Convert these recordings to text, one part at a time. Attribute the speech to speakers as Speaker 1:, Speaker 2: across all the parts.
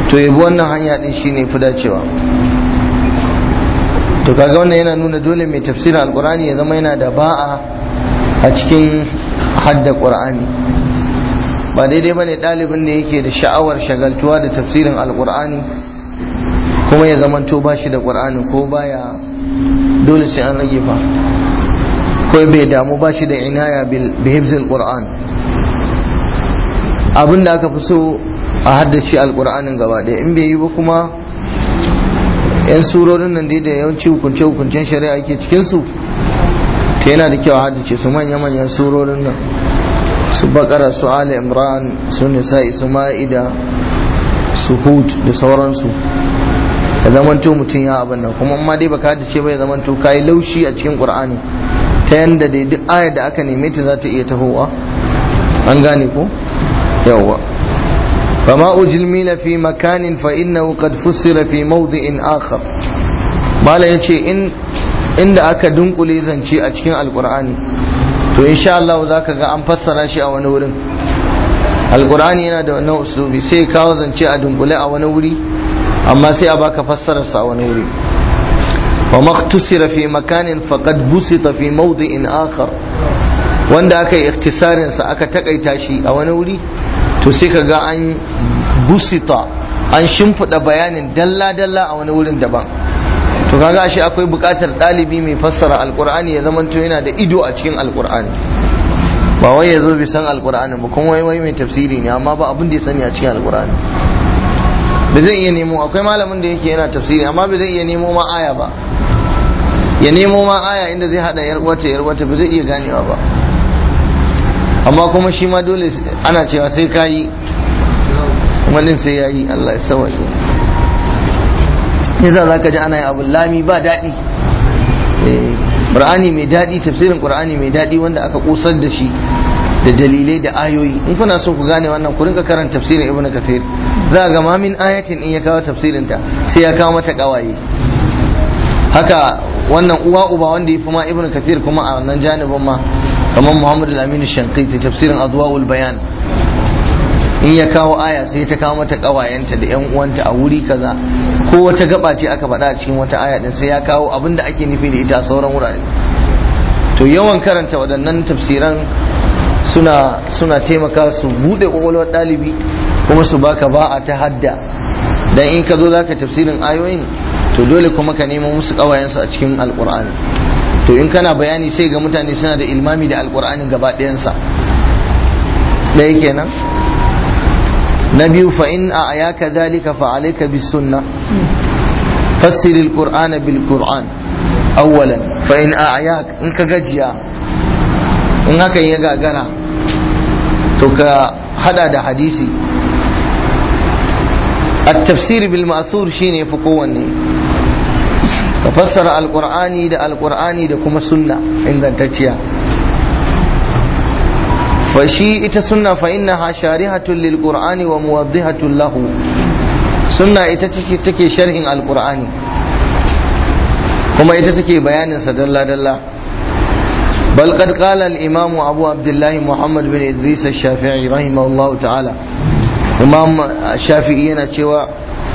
Speaker 1: to yabi wannan hanya din shine fi dacewa to kaga wannan yana nuna dole mai tafsirin alkur'ani ya zama yana da ba'a a cikin hadda qur'ani ba daidai bane ɗalibin da yake da sha'awar shagaltuwa da tafsirin alkur'ani kuma ya zamanto ba shi da qur'ani ko baya dole sai an rage fa ko bai damu ba shi da inaya bi hibzil qur'an abin da aka fi so a haddace alkur'anin gaba ɗaya in bai yi ba kuma yan surorin nan dai da yawanci hukunce hukuncen shari'a ke cikin su to yana da kyau a haddace su manya manyan surorin nan su bakara su ali imran su nisa'i su ma'ida su hud da sauransu ka zamanto mutum ya abin nan kuma amma dai baka haddace ba ya zamanto kayi laushi a cikin qur'ani ta yanda dai duk ayar da aka neme ta za ta iya tahowa an gane ko yawwa فما أجمل في مكان فإنه قد فسر في موضع آخر bala ya ce inda aka dunkule zance a cikin alkur'ani to insha Allah za ka ga an fassara shi a wani wurin alkur'ani yana da wannan uslubi sai kawo zance a dunkule a wani wuri amma sai a baka fassararsa a wani wuri wa maktusira fi makanin faqad busita fi mawdi'in akhar wanda aka yi ikhtisarin sa aka takaita shi a wani wuri to sai ka ga an busita an shimfiɗa bayanin dalla-dalla a wani wurin daban to kaga ashe akwai buƙatar ɗalibi mai fassara alƙur'ani ya zamanto yana da ido a cikin alƙur'ani ba wai ya zo bai san alƙur'ani ba kuma wai wai mai tafsiri ne amma ba abin da ya sani a cikin alƙur'ani ba zai iya nemo akwai malamin da yake yana tafsiri amma ba zai iya nemo ma aya ba ya nemo ma aya inda zai hada yar uwata yar uwata ba zai iya ganewa ba amma kuma shi ma dole ana cewa sai ka yi kuma din sai ya yi Allah ya sawaye yasa za ka ji ana yin abu lami ba daɗi ƙur'ani mai daɗi tafsirin ƙur'ani mai daɗi wanda aka ƙusar da shi da dalilai da ayoyi in kuna so ku gane wannan ku rinka karanta tafsirin ibn kafir za ga ma min ayatin in ya kawo tafsirin ta sai ya kawo mata kawaye haka wannan uwa uba wanda ya fi ma ibn kafir kuma a wannan janibin ma kamar muhammadu al-aminu shankiti tafsirin adwaul bayan in ya kawo aya sai ta kawo mata kawayenta da yan uwanta a wuri kaza ko wata gaba ce aka faɗa a cikin wata aya din sai ya kawo abin da ake nufi da ita a sauran wurare to yawan karanta waɗannan tafsiran suna suna taimaka su bude kwakwalwar ɗalibi kuma su baka ba'a ta hadda dan in ka zo zaka tafsirin ayoyin to dole kuma ka nemo musu kawayensu a cikin alkur'ani to in kana bayani sai ga mutane suna da ilmami da alkur'anin gaba ɗayansa ɗaya kenan na biyu fa in a ayaka dhalika fa alayka bis sunna fassir alqur'ana bil qur'an awwalan fa in a ayak in ka gajiya in hakan ya gagara to ka hada da hadisi التفسير بالمأثور شيني فقواني ففسر القرآن دا القرآن دا كما سنة عند تتيا فشي إتا سنة فإنها شارحة للقرآن وموضحة له سنة إتا تكي شرح القرآن كما إتا تكي بيان سدلا دلا بل قد قال الإمام أبو عبد الله محمد بن إدريس الشافعي رحمه الله تعالى imam shafi'i yana cewa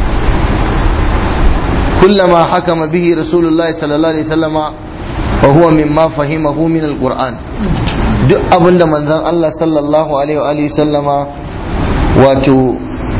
Speaker 1: kullama hakama bihi rasulullahi sallallahu alaihi wasallama wa huwa mimma fahimahu min alquran duk abinda manzon Allah sallallahu alaihi wa alihi sallama wato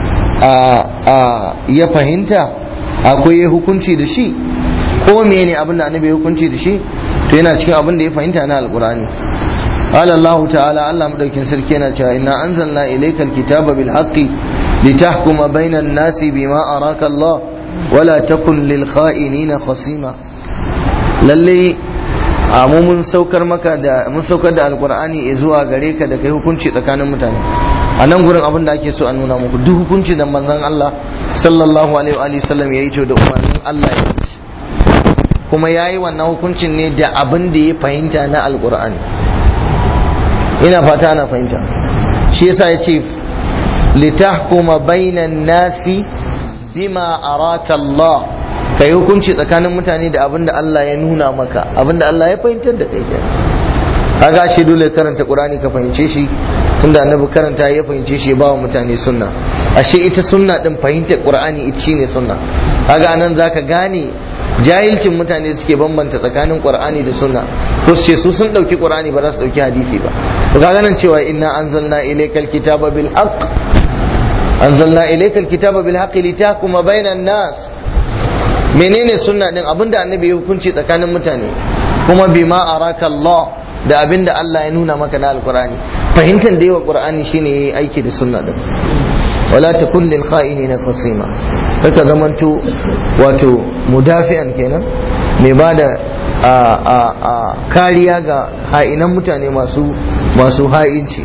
Speaker 1: ya fahimta akwai hukunci da shi ko mene abinda annabi ya hukunci da shi to yana cikin abin da ya fahimta na alqurani قال الله تعالى الله مدوكين سركينا إنا أنزلنا إليك الكتاب بالحق لتحكم بين الناس بما أراك الله ولا تكن للخائنين خصيما للي mu mun saukar maka da mun saukar da alqur'ani zuwa gare ka da kai hukunci tsakanin mutane a nan gurin abin da ake so a nuna muku duk hukunci da manzon Allah sallallahu alaihi wa sallam yayi to da umarnin Allah ya yi kuma yayi wannan hukuncin ne da abin da ya fahimta na alqur'ani ina fata ana fahimta shi yasa ya ce litahkuma bainan nasi bima araka Allah ka yi hukunci tsakanin mutane da abinda Allah ya nuna maka abinda Allah ya fahimtar da kai kaga shi dole karanta qur'ani ka fahimce shi tunda annabi karanta ya fahimce shi ya ba wa mutane sunna ashe ita sunna din fahimtar qur'ani ita shine sunna kaga anan zaka gane jahilcin mutane suke bambanta tsakanin qur'ani da sunna ko su ce su sun dauki qur'ani ba za su dauki hadisi ba to kaga nan cewa inna anzalna ilaykal kitaba bil haqq anzalna ilaykal kitaba bil haqqi litahkuma bainan nas menene sunna din abinda annabi ya hukunci tsakanin mutane kuma bima araka Allah da abinda Allah ya nuna maka na alqur'ani fahimtar da yawa qur'ani shine yayi aiki da sunna din wala takun lil kha'inina khasima kaka zamanto wato mudafi'an kenan mai bada a a a kariya ga ha'inan mutane masu masu ha'inci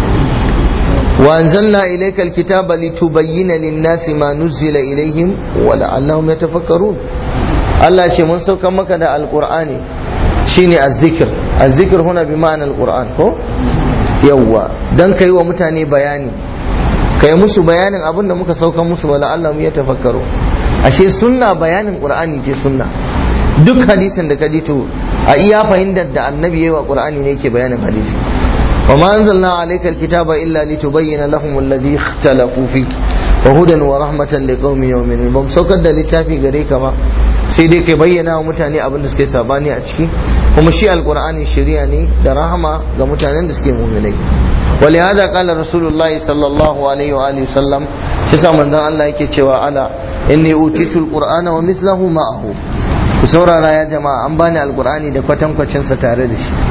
Speaker 1: wa anzalna ilayka alkitaba litubayyana lin-nasi ma nuzila ilayhim wa la'allahum yatafakkarun Allah ce mun sauka maka da alqur'ani shine azzikr azzikr huna bi ma'ana alqur'an ko yawwa dan kai wa mutane bayani kai musu bayanin abin da muka sauka musu wala Allah mu ya tafakkaru ashe sunna bayanin qur'ani ce sunna duk hadisin da ka ji to a iya fahimtar da annabi yayi wa qur'ani ne yake bayanin hadisi wa ma anzalna alayka alkitaba illa litubayyana lahum alladhi ikhtalafu fi wa hudan wa rahmatan liqaumin yu'minun bam saukar da littafi gare ka ba sai dai kai bayyana wa mutane abin da suke sabani a ciki kuma shi alqur'ani shari'a ne da rahama ga mutanen da suke mu'minai ولهذا قال رسول الله صلى الله عليه وآله وسلم kisa manzon Allah yake cewa ala inni utitul qur'ana wa mithluhu ma'ahu ku saurara ya jama'a an bani alqur'ani da kwatankwacin sa tare da shi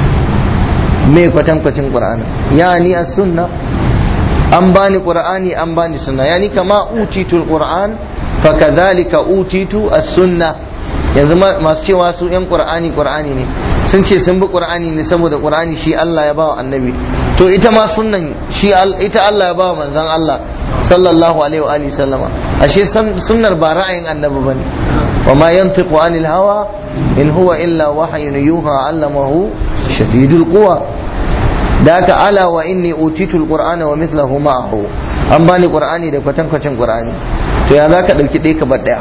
Speaker 1: me kwatankwacin qur'ani yani as-sunna an bani qur'ani an bani sunna yani kama utitul qur'an fakadhalika utitu as-sunna yanzu masu cewa su yan qur'ani qur'ani ne sun ce sun bi qur'ani ne saboda qur'ani shi Allah ya bawa annabi to ita ma sunnan shi ita Allah ya bawa manzon Allah sallallahu alaihi wa alihi sallama ashe sunnar ba ra'ayin annabi bane wa ma yantiqu anil hawa in huwa illa wahyun yuha allamahu shadidul quwa da aka ala wa inni utitul qur'ana wa mithluhu ma'ahu an bani qur'ani da kwatankwacin qur'ani to ya zaka dauki ɗaya ka bar ɗaya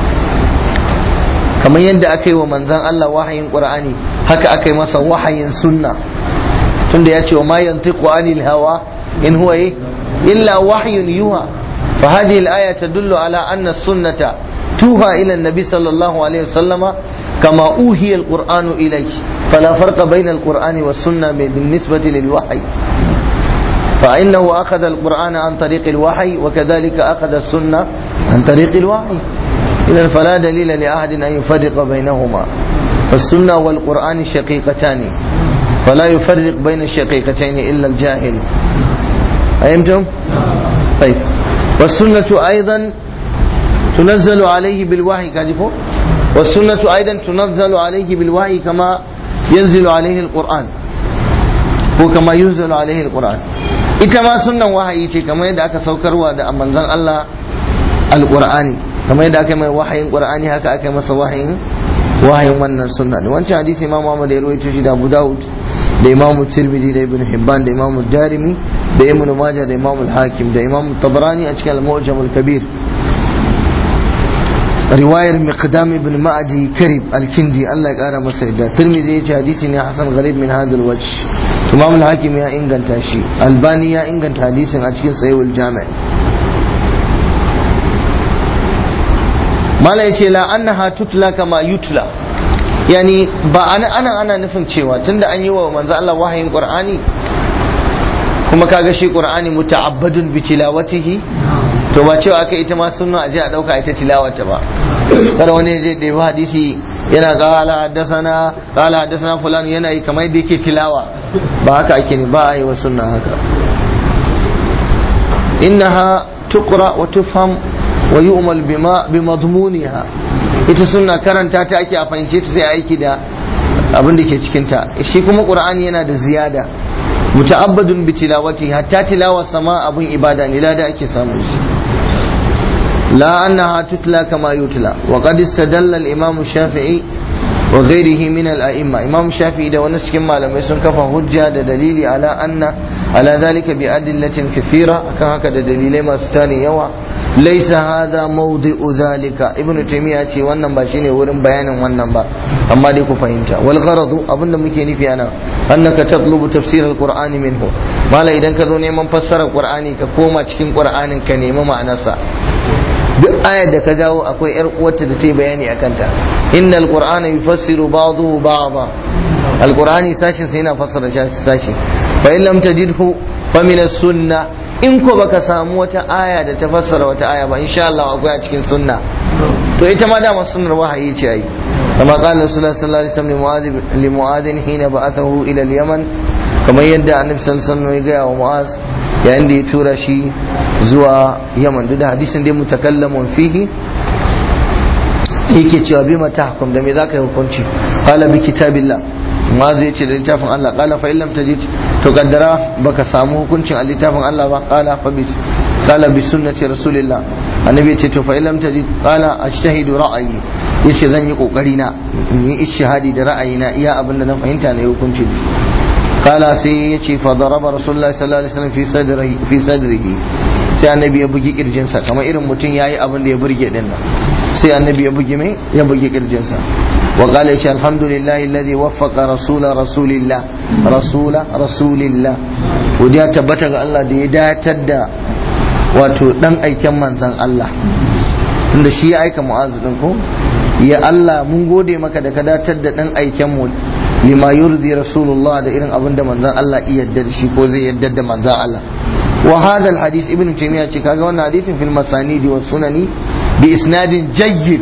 Speaker 1: kamar yadda aka yi wa manzan Allah wahayin Qur'ani haka aka yi masa wahayin sunna tunda ya ce wa ma yantiqu anil hawa in huwa illa wahyun yuha fa hadhihi al-aya tadullu ala anna sunnata tuha ila an-nabi sallallahu alaihi wasallam kama uhiya al-qur'anu ilayhi fala farqa bayna al-qur'ani was-sunnah بالنسبة للوحي فإنه أخذ القرآن عن طريق الوحي وكذلك أخذ السنة عن طريق الوحي إذا فلا دليل لأحد أن يفرق بينهما فالسنة والقرآن شقيقتان فلا يفرق بين الشقيقتين إلا الجاهل أيمتم؟ طيب والسنة أيضا تنزل عليه بالوحي كذفوا والسنة أيضا تنزل عليه بالوحي كما ينزل عليه القرآن وكما ينزل عليه القرآن ita ma sunnan wahayi ce kamar yadda aka saukarwa da manzon Allah alqur'ani kamar yadda aka mai wahayin qur'ani haka aka masa wahayin wahayin wannan sunna ne wancan hadisi imam Muhammad ya rawaito shi da Abu Dawud da imam Tirmidhi da Ibn Hibban da imam Darimi da Ibn Majah da imam Al-Hakim da imam Tabrani a cikin Al-Mu'jam Al-Kabir riwayar Miqdam ibn Ma'adi Karib Al-Kindi Allah ya kara masa yadda Tirmidhi ya ce hadisi ne hasan gharib min hadal wajh imam Al-Hakim ya inganta shi Albani ya inganta hadisin a cikin Sahih Al-Jami' mala ya ce la annaha tutla kama yutla yani ba ana ana ana nufin cewa tunda an yi wa manzo Allah wahayin qur'ani kuma kaga shi qur'ani muta'abbadun bi tilawatihi to ba cewa aka ita ma sunna aje a dauka ita tilawata ba kada wani zai da hadisi yana qala haddathana qala haddathana fulan yana yi kamar yadda yake tilawa ba haka ake ne ba a yi wa sunna haka innaha tuqra wa tufham wa yu'mal bima bi madmuniha ita sunna karanta ta ake a fahimce ta sai aiki da abin da ke cikin ta shi kuma qur'ani yana da ziyada muta'abbadun bi tilawati hatta tilawa sama abun ibada ne lada ake samu shi la annaha tutla kama yutla wa qad istadalla al-imam shafi'i wa ghairihi min al-a'imma imam shafi'i da wani cikin malamai sun kafa hujja da dalili ala anna ala zalika bi adillatin kathira akan haka da dalilai masu tarin yawa laisa hadha mawdi'u zalika ibnu taymiya ce wannan ba shine wurin bayanin wannan ba amma dai ku fahimta wal gharadu abinda muke nufi ana annaka tatlubu tafsir alqur'ani minhu mala idan ka zo neman fassarar qur'ani ka koma cikin qur'anin ka nemi ma'anarsa duk ayar da ka jawo akwai yar uwarta da ta yi bayani akan ta innal qur'ana yufassiru ba'dahu ba'dha alqur'ani sashin sai yana fassara sashi fa in lam tajidhu fa min as-sunnah in ko baka samu wata aya da ta fassara wata aya ba insha Allah akwai a cikin sunna to ita ma dama sunnar wahayi ce ai kama qala rasulullah sallallahu alaihi wasallam li mu'adh hina ba'athahu ila al-yaman kamar yadda annabi sallallahu alaihi wasallam ya ga wa mu'az yayin da ya tura shi zuwa yaman duk da hadisin dai mutakallamun fihi yake cewa bi mata hukum da me zaka yi hukunci qala bi kitabillah mu'az ya ce da littafin Allah qala fa illam tajid to kaddara baka samu hukuncin a littafin Allah ba qala fa bis qala bi sunnati rasulillah annabi ya ce to fa illam tajid qala ashhadu ra'ayi yace zan yi kokari na in yi ishihadi da ra'ayina iya abinda na fahimta ne hukunci qala sai yace fa daraba rasulullahi sallallahu alaihi wasallam fi sadrihi fi sadrihi sai annabi ya bugi kirjinsa kamar irin mutum yayi abin da ya burge din nan sai annabi ya bugi mai ya bugi kirjinsa wa qala yace alhamdulillahi alladhi waffaqa rasula rasulillah rasula rasulillah godiya tabbata ga Allah da ya datar da wato dan aiken manzan Allah tunda shi ya aika mu'azu din ko ya Allah mun gode maka da ka datar da dan aiken mu lima yurdi rasulullah da irin abin da manzan Allah iya yarda da shi ko zai yarda da manzan Allah wa hadha alhadith ibn taymiya ce kaga wannan hadisin fil masanidi was sunani bi isnadin jayyid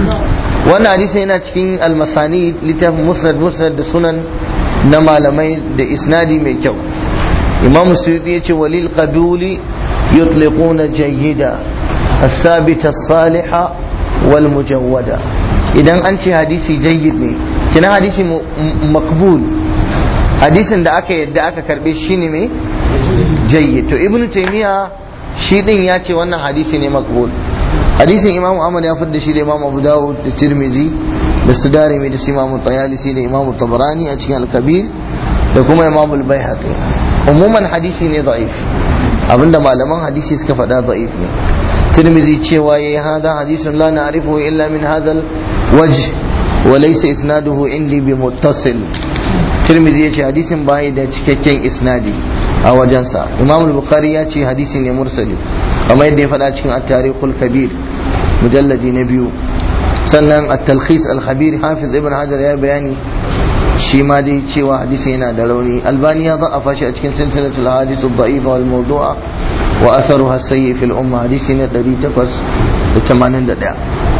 Speaker 1: wannan hadisin yana cikin al-masanid littafin musnad musnad da sunan na malamai da isnadi mai kyau imam suyuti ya ce walil qabuli yutliquna jayyida الثابت الصالحة والمجودة idan an ce hadisi jayyid ne kina hadisi makbul hadisin da aka yadda aka karbe shi ne mai jayyid to ibnu taymiya shi din ya ce wannan hadisi ne makbul hadisin imamu ahmad ya fadda shi da imamu abu dawud da tirmizi da su darimi da su imamu tayalisi da imamu tabarani a cikin al-kabir da kuma imamu al-baihaqi umuman hadisi ne da'if abinda malaman hadisi suka faɗa da'if ne tirmizi cewa yayi hada hadisun la na'rifu illa min hadal wajh wa laysa isnaduhu indi bi muttasil tirmizi yace hadisin bai da cikakken isnadi a wajensa imam al-bukhari ya ce hadisi ne mursali kamar yadda ya faɗa cikin at-tarikhul kabir mujalladi na biyu sannan at-talkhis al-khabir hafiz ibn hajar ya bayani shi ma dai cewa hadisi yana da rauni albani ya za'afa shi a cikin silsilatul hadith ad-da'ifa wal mawdu'a wa atharuha sayyi fil umma hadisi ne 881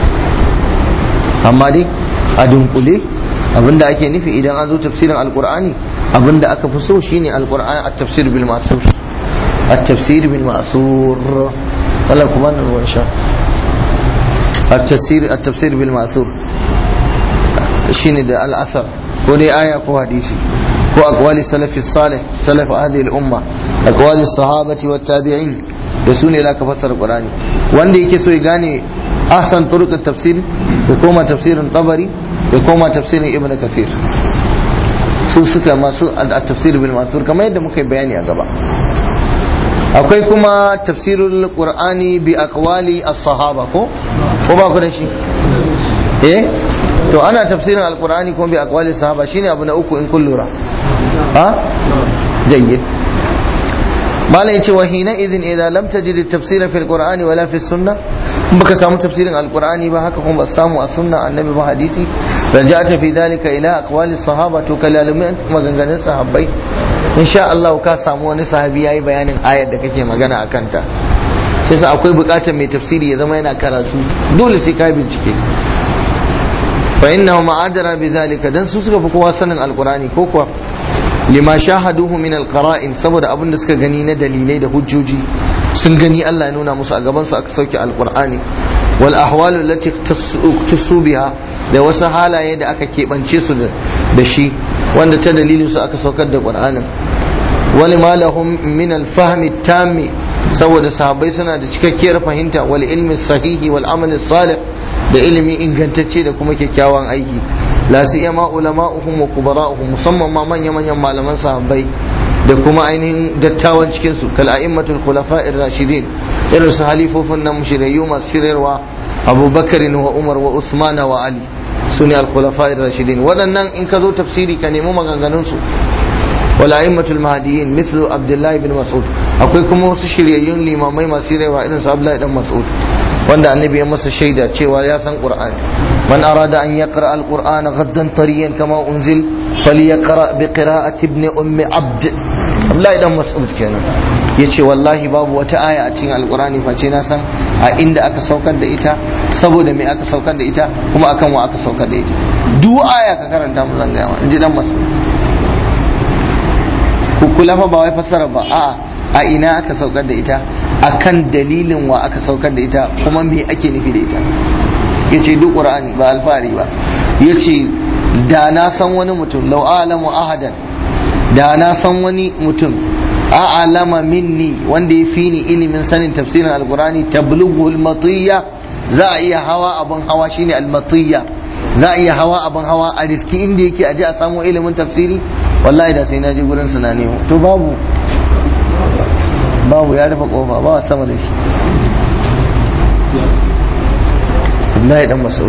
Speaker 1: amma dai a dunkule abinda ake nufi idan an zo tafsirin alqur'ani abinda aka fi so shine alqur'ani at-tafsir bil ma'sur at-tafsir bil ma'sur wala kuma nan wa insha at-tafsir at-tafsir bil ma'sur shine da al-athar ko dai aya ko hadisi ko aqwali salafi salih salaf hadhihi al-umma aqwali sahabati wat tabi'in da su ne zaka fassara qur'ani wanda yake so ya gane ahsan turuq at-tafsir ya koma tafsirin tabari ya koma tafsirin ibn kathir su suka masu at-tafsir bil mansur kamar yadda muka yi bayani a gaba akwai kuma tafsirul qur'ani bi aqwali as-sahaba ko ko ba ku da shi eh to ana tafsirin alqur'ani kuma bi aqwali sahaba shine abu na uku in kun lura ha jayyid malam yace wa hina idhin idza lam tajid at-tafsir fi al-qur'ani wala fi sunnah in baka samu tafsirin alqur'ani ba haka kuma ba samu a sunna annabi ba hadisi raja'ata fi dhalika ila aqwali sahaba to kalalumin maganganun sahabbai insha Allah ka samu wani sahabi yayi bayanin ayar da kake magana akan ta sai akwai bukatar mai tafsiri ya zama yana karatu dole sai ka bincike fa innahu ma'adara bi zalika dan su suka fi kowa sanin alqur'ani ko kuwa lima shahaduhu min alqara'in saboda abin da suka gani na dalilai da hujjoji sun gani Allah ya nuna musu a gaban su aka sauke alqur'ani wal ahwalu allati ikhtassu biha da wasu halaye da aka keɓance su da shi wanda ta dalilin su aka saukar da qur'anin wali ma lahum min al-fahmi tammi saboda sahabbai suna da cikakkiyar fahimta wal ilmi sahihi wal amal salih da ilimi ingantacce da kuma kyakkyawan aiki la siyama ulama'uhum wa kubara'uhum musamman ma manya manyan malaman sahabbai da kuma ainihin dattawan cikin su kal a'immatul khulafa'ir rashidin irin su halifofin nan shirayyu masu shirarwa abubakar wa umar wa usman wa ali su ne al-khulafa rashidin waɗannan in ka zo tafsiri ka nemi maganganun su wala a'immatul mahdiyyin mithlu abdullahi bin mas'ud akwai kuma wasu shiryayyun limamai masu shirarwa irin su abdullahi dan mas'ud wanda annabi ya masa shaida cewa ya san qur'ani man arada an yaqra al-qur'ana ghaddan tariyan kama unzil falyaqra bi qira'ati ibn ummi abd abdullahi dan mas'ud kenan yace wallahi babu wata aya a cikin alqur'ani face na san a inda aka saukar da ita saboda me aka saukar da ita kuma akan wa aka saukar da ita duk aya ka karanta mu zan ga inji dan mas'ud ku kula fa ba wai fassara ba a'a a ina aka saukar da ita akan dalilin wa aka saukar da ita kuma me ake nufi da ita yace duk qur'ani ba alfari ba yace da na san wani mutum law alamu ahadan da na san wani mutum a'lama minni wanda ya fi ni ilimin sanin tafsirin alqur'ani tablughu almatiyya za a iya hawa abun hawa shine almatiyya za a iya hawa abun hawa a riski inda yake aje a samu ilimin tafsiri wallahi da sai na je gurin su na nemo to babu babu ya rufe kofa ba sama da shi Abdullahi dan Mas'ud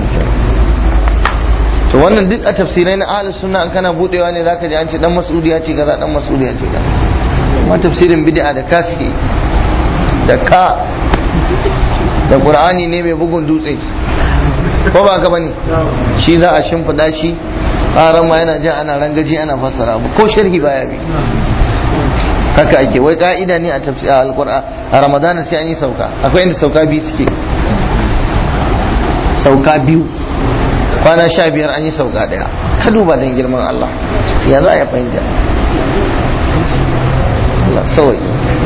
Speaker 1: to wannan duk a tafsirai na ahlus sunna an kana budewa ne zaka ji an ce dan Mas'ud ya ce kaza dan Mas'ud ya ce kaza amma tafsirin bid'a da ka suke da ka da Qur'ani ne mai bugun dutse ko ba ka bane shi za a shimfida shi ƙaran ma yana jan ana rangaji ana fassara ko sharhi baya bi haka ake wai ka'ida ne a tafsir alqur'an a ramadana sai an yi sauka akwai inda sauka biyu suke sauka biyu kwana sha biyar an yi sauka daya ka duba don girman Allah ya za a yi fahimta Allah sawai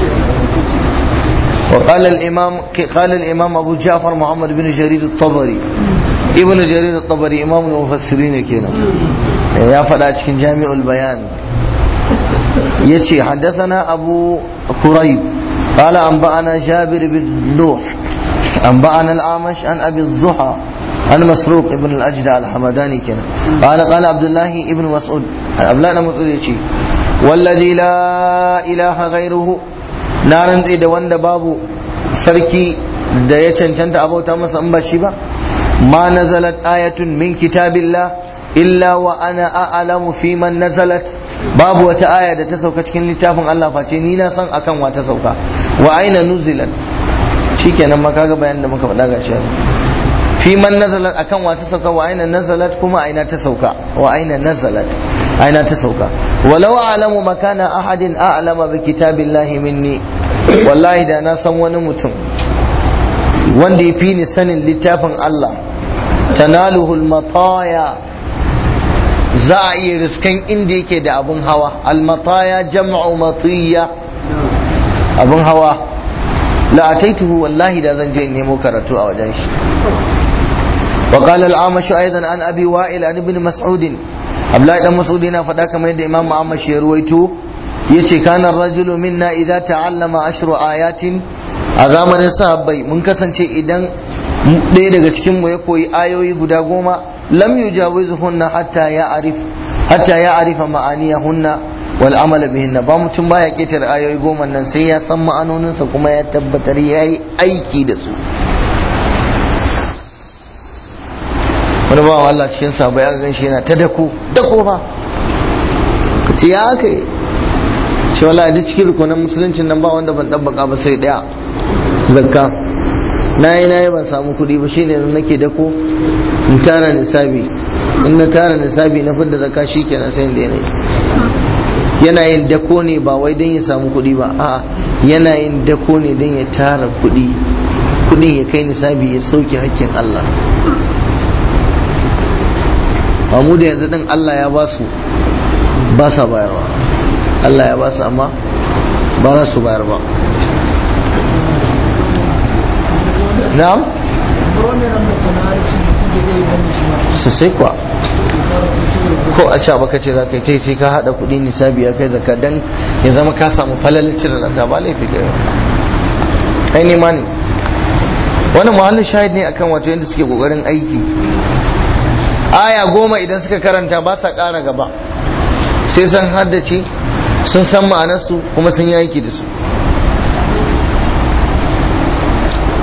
Speaker 1: وقال الإمام قال الإمام أبو جعفر محمد بن جرير الطبري ابن جرير الطبري إمام المفسرين كنا يا فلا جامع البيان يتي حدثنا أبو كريب قال أنبأنا جابر بن نوح أنبأنا الأعمش عن أبي الضحى عن مسروق ابن الأجدع الحمداني كان قال قال عبد الله ابن مسعود عبد الله مسعود يتي والذي لا إله غيره نارن إذا وند بابو سركي da ya cancanta abauta masa in ba shi ba ma nazalat ayatun min kitabillah illa wa ana a'lamu fi man nazalat babu wata aya da ta sauka cikin littafin Allah face ni na san akan wa ta sauka wa aina nuzilat shikenan ma kaga bayanin da muka faɗa ga shi fi man nazalat akan wa ta sauka wa aina nazalat kuma aina ta sauka wa aina nazalat aina ta sauka walau a'lamu makana ahadin a'lama bi kitabillahi minni wallahi da na san wani mutum wanda ya fi ni sanin littafin Allah tanaluhul mataya za a iya riskan inda yake da abun hawa almataya jam'u matiya abun hawa la ataituhu wallahi da zan je in nemo karatu a wajen shi وقال الأعمش أيضا عن أبي وائل عن ابن مسعود Abdullahi dan Mas'ud yana faɗa kamar yadda Imam Ahmad shi ya ruwaito yace kana rajulu minna idza ta'allama ashru ayatin a zamanin sahabbai mun kasance idan ɗaya daga cikin mu ya koyi ayoyi guda goma lam yujawizuhunna hatta ya arif hatta ya arifa ma'aniyahunna wal amala bihinna ba mutum baya ketare ayoyi goma nan sai ya san ma'anoninsa kuma ya tabbatar yayi aiki da su wani bawan Allah cikin sabo ya gan shi yana ta dako dako fa ka ce ya aka yi ce wala duk cikin rukunan musuluncin nan ba wanda ban ɗabbaka ba sai ɗaya zakka na yi na yi ban samu kuɗi ba shine yanzu nake dako in tara nisabi in na tara nisabi na fidda zakka shi kenan sai da yanayi yana yin dako ne ba wai don ya samu kuɗi ba a'a yana yin dako ne don ya tara kuɗi kuɗin ya kai nisabi ya sauke hakkin Allah mu da yanzu din Allah ya ba su ba sa bayarwa Allah ya ba su amma ba za su bayar ba na'am sosai kuwa ko a ca baka ce za ka yi ta sai ka haɗa kuɗi nisabi ya kai zaka dan ya zama ka samu falalin cire zaka ba laifi ga kai ne ma ne wani muhallin shahid ne akan wato yadda suke kokarin aiki aya goma idan suka karanta ba sa ƙara gaba sai san haddace sun san ma'anarsu kuma sun yi aiki da su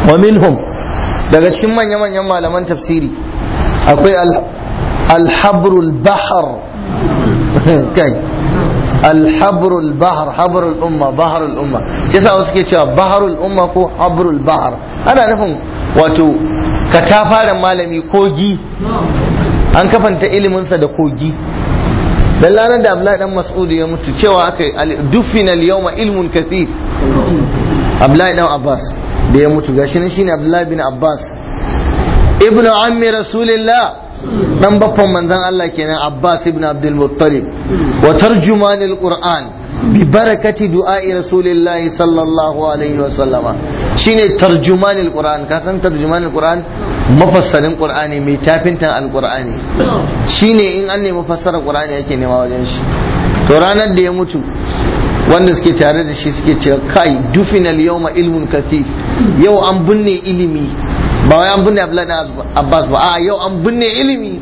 Speaker 1: wa minhum daga cikin manya-manyan malaman tafsiri akwai alhabrul bahar kai alhabrul bahar habrul umma baharul umma yasa wasu ke cewa baharul umma ko habrul bahar ana nufin wato katafaren malami kogi an kafanta iliminsa da kogi dan ranar da Abdullahi dan Mas'ud ya mutu cewa aka dufina al-yawma ilmun kathir Abdullahi dan Abbas da ya mutu gashi nan shine Abdullahi bin Abbas ibnu ammi rasulillah dan baffan manzon Allah kenan Abbas ibn Abdul Muttalib wa tarjumanil Qur'an bi barakati du'a'i rasulillah sallallahu alaihi wa sallama shine tarjumanil Qur'an ka san tarjumanil Qur'an mafassarin Qur'ani mai tafintan alqur'ani shine in an nemi fassarar Qur'ani yake nema wajen shi to ranar da ya mutu wanda suke tare da shi suke cewa kai dufinal yawma ilmun kathir yau an binne ilimi ba wai an binne Abdullahi Abbas ba a yau an binne ilimi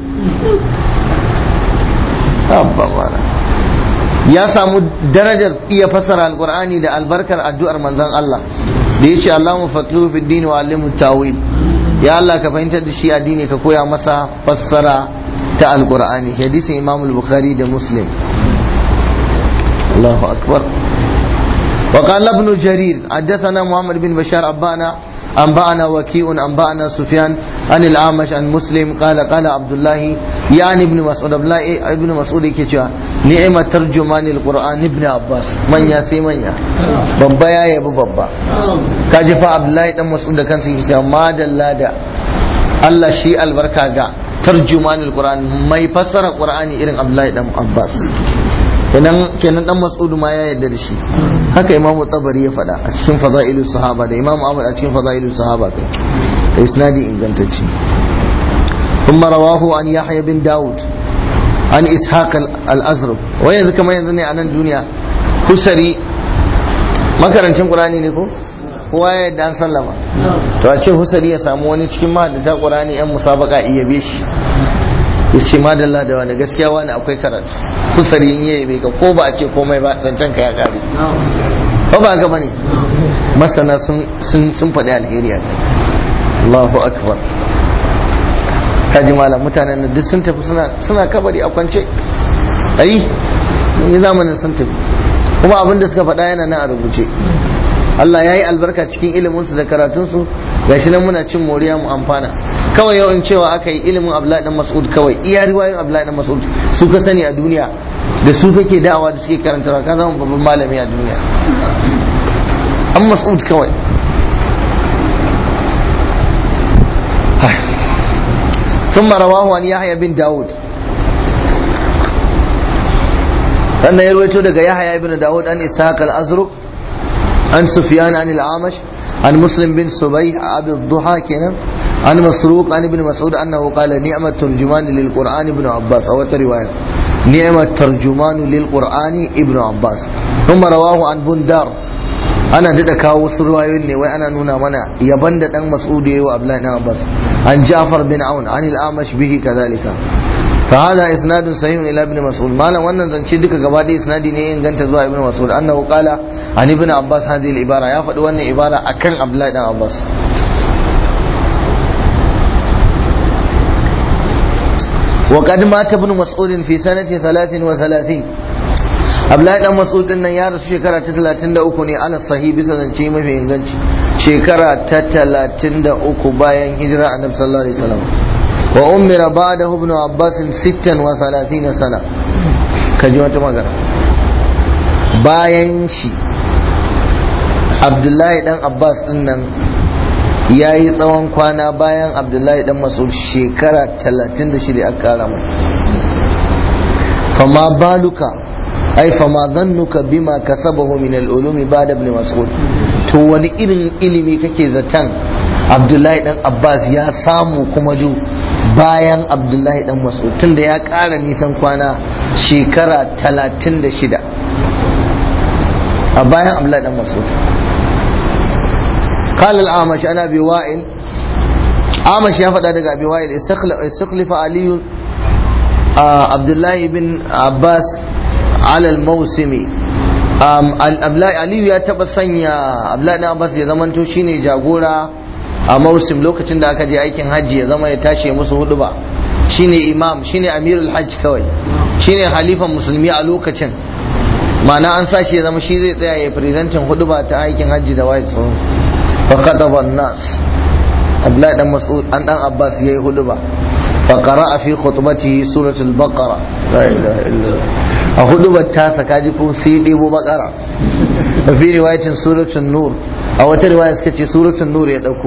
Speaker 1: abba wala ya samu darajar iya fassara alqur'ani da albarkar addu'ar manzon Allah da yace Allahumma faqihu fid din wa allimhu tawil ya Allah ka fahimtar da shi addini ka koya masa fassara ta alqur'ani hadisin Imam al-Bukhari da Muslim الله أكبر وقال ابن جرير حدثنا محمد بن بشار أنبأنا أنبأنا وكيء أنبأنا سفيان عن الأعمش عن مسلم قال قال عبد الله يعني ابن مسعود عبد الله ابن مسعود كيتشا نعمة ترجمان القرآن ابن عباس من يا سي من يا بابا يا يا بابا kaji fa Abdullahi dan Mas'ud da kansa yake cewa ma dalla da Allah shi albarka ga tarjumanul Qur'an mai fassara Qur'ani irin Abdullahi dan Abbas kenan kenan dan mas'udu ma ya yarda da shi haka imamu tabari ya faɗa a cikin fada'ilu sahaba da imamu ahmad a cikin fada'ilu sahaba kai da isnadi ingantacce kuma rawahu an yahya bin daud an ishaq al-azraq wai yanzu kamar yanzu ne a nan duniya kusari makarancin qur'ani ne ko kowa ya yadda an sallama to a ce husari ya samu wani cikin mahaddata qur'ani yan musabaka iya be shi ya ce madalla da wani gaskiya wani akwai karatu kusari in yayi bai ka ko ba a ce komai ba zancen ka ya kare ba ba ga bane masana sun sun faɗi alheri a kai Allahu akbar kaji malam mutanen nan duk sun tafi suna suna kabari a kwance ayi sun yi zamanin sun tafi kuma abin da suka faɗa yana nan a rubuce Allah ya yi albarka cikin iliminsu da karatunsu ga shi nan muna cin moriya mu amfana kawai yau in cewa aka yi ilimin Abdullahi dan Mas'ud kawai iya riwayoyin Abdullahi dan Mas'ud su ka sani a duniya da su kake da'awa da suke karantarwa ka zama babban malami a duniya an Mas'ud kawai ثم رواه عن يحيى بن داود sannan ya rawaito daga Yahya ibn Dawud an Ishaq al-Azruq عن سفيان عن العامش عن مسلم بن صبيح أبي الضحى كنا عن مسروق عن ابن مسعود أنه قال نعمة ترجمان للقرآن ابن عباس أو رواية نعمة ترجمان للقرآن ابن عباس ثم رواه عن بندار أنا دد كاو سروايوني وأنا نونا منا يبند أن مسعود وأبلا عباس عن جعفر بن عون عن الأعمش به كذلك فهذا اسناد صحيح الى ابن مسعود مالا wannan zance duka gaba da isnadi ne inganta zuwa ibn mas'ud annahu qala an ibn abbas hadhihi al-ibara ya faɗi wannan ibara akan abdullahi dan abbas وقد مات ابن مسعود في سنة 33 Abdullahi dan Mas'ud din nan ya rasu shekara ta 33 ne ana sahi bisa zance mafi inganci shekara ta 33 bayan hijira annabi sallallahu alaihi wasallam wa umira ba'dahu ibn Abbas 36 sana kaji wata magana bayan shi Abdullahi dan Abbas din nan ya yi tsawon kwana bayan Abdullahi dan Mas'ud shekara 36 aka kara mai fama baluka ai fama zannuka bima kasabahu min al-ulumi ba'da ibn Mas'ud to wani irin ilimi kake zaton Abdullahi dan Abbas ya samu kuma du bayan abdullahi dan mas'ud tunda ya ƙara nisan kwana shekara talatin da shida a bayan abdullahi dan mas'ud قال الأعمش أنا أبي وائل أعمش يا فدا دغ أبي وائل استخلف علي عبد الله بن عباس على الموسم علي ya taba sanya Abdullahi dan Abbas ya zamanto shine jagora a mausim lokacin da aka je aikin hajji ya zama ya tashi musu hudu ba shine imam shine amirul hajj kawai shine halifan musulmi a lokacin ma'ana an sa shi ya zama shi zai tsaya ya firidantin hudu ba ta aikin hajji da wai tsoro fa khataba nas Abdullahi dan Mas'ud an dan Abbas yayi hudu ba fa qara'a fi khutbatihi suratul baqara la ilaha illallah a hudu ba ta saka ji ko sai debo baqara fi riwayatin suratul nur a wata riwaya suka ce suratul nur ya dauko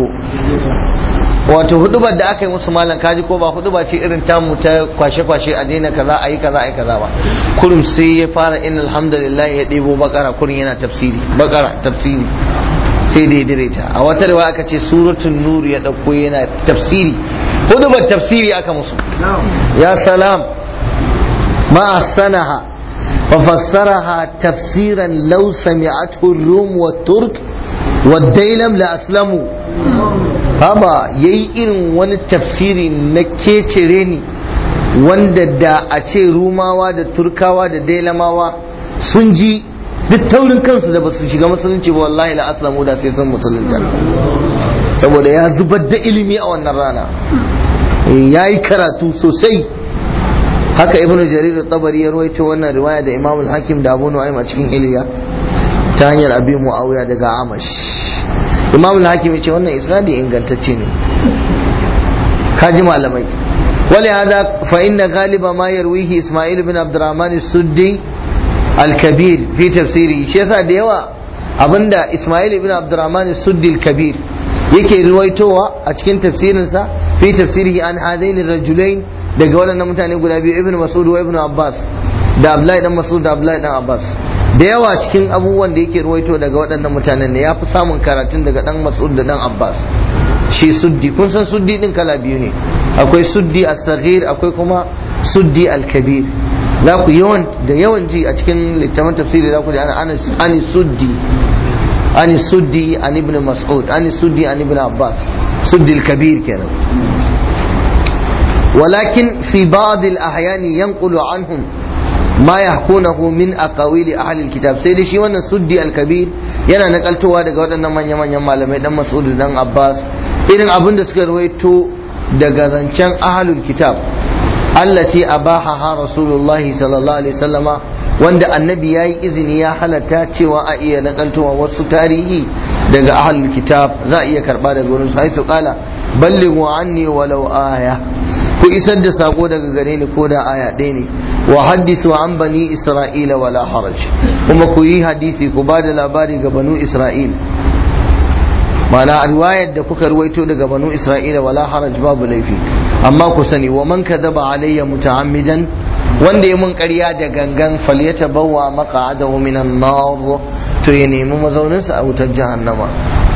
Speaker 1: wato hudubar da aka yi musu malam kaji ko ba huduba ce irin tamu ta kwashe-kwashe a daina kaza a yi kaza a yi kaza ba kurum sai ya fara in alhamdulillah ya ɗebo bakara kurin yana tafsiri bakara tafsiri sai da ya dire ta a wata riwaya aka ce suratul nur ya dauko yana tafsiri hudubar tafsiri aka musu ya salam ma sanaha wa fassaraha tafsiran law sami'athu ar-rum wa turk wa dailam la aslamu haba ya yi irin wani tafsiri na kecere ni wanda da a ce rumawa da turkawa da dailamawa sun ji duk taurin kansu da ba su shiga musulunci ba wallahi la aslamu da sai sun musulunta saboda ya zubar da ilimi a wannan rana ya yi karatu sosai haka ibnu jarir tabari ya rawaito wannan riwaya da imamul hakim da abu nu'aym a cikin iliya ta hanyar abi muawiya daga amash imam al-hakim yace wannan isnadi ingantacce ne kaji malamai wali hada fa inna ghaliba ma yarwihi isma'il ibn abdurrahman as-suddi al-kabir fi tafsiri shi yasa da yawa abinda isma'il ibn abdurrahman as-suddi al-kabir yake ruwaitowa a cikin tafsirinsa fi tafsirihi an hadaini rajulain daga waɗannan mutane guda biyu ibn mas'ud wa ibn abbas da abdullahi dan mas'ud da abdullahi dan abbas da yawa cikin abubuwan da yake ruwaito daga waɗannan mutanen ne ya fi samun karatun daga ɗan mas'ud da ɗan abbas shi suddi kun san suddi ɗin kala biyu ne akwai suddi as-saghir akwai kuma suddi al-kabir za ku yawan da yawan ji a cikin littafin tafsiri za ku ji ana ani suddi ani suddi an ibn mas'ud ani suddi an ibn abbas suddi al-kabir kenan ولكن في بعض الأحيان ينقل عنهم ma yahkunahu min aqawili ahli alkitab sai dai shi wannan suddi alkabir yana nakaltowa daga waɗannan manya-manyan malamai dan Mas'ud dan Abbas irin abin da suka rawaito daga zancen ahlul kitab allati abaha rasulullah sallallahu alaihi wasallama wanda annabi yayi izini ya halatta cewa a iya nakaltowa wasu tarihi daga ahlul kitab za a iya karba daga wurin su haisu kala ballighu anni walau aya ku isar da sako daga gare ni ko da aya ɗaya ne wa haddisu an bani isra'ila wala haraj kuma ku yi hadisi ku ba da labari ga banu isra'il mana riwayar da kuka ruwaito daga banu isra'ila wala haraj babu laifi amma ku sani wa man kadaba alayya muta'ammidan wanda ya mun ƙarya da gangan falyata bawa maqa'adahu minan nar to ya nemi mazauninsa a wutar jahannama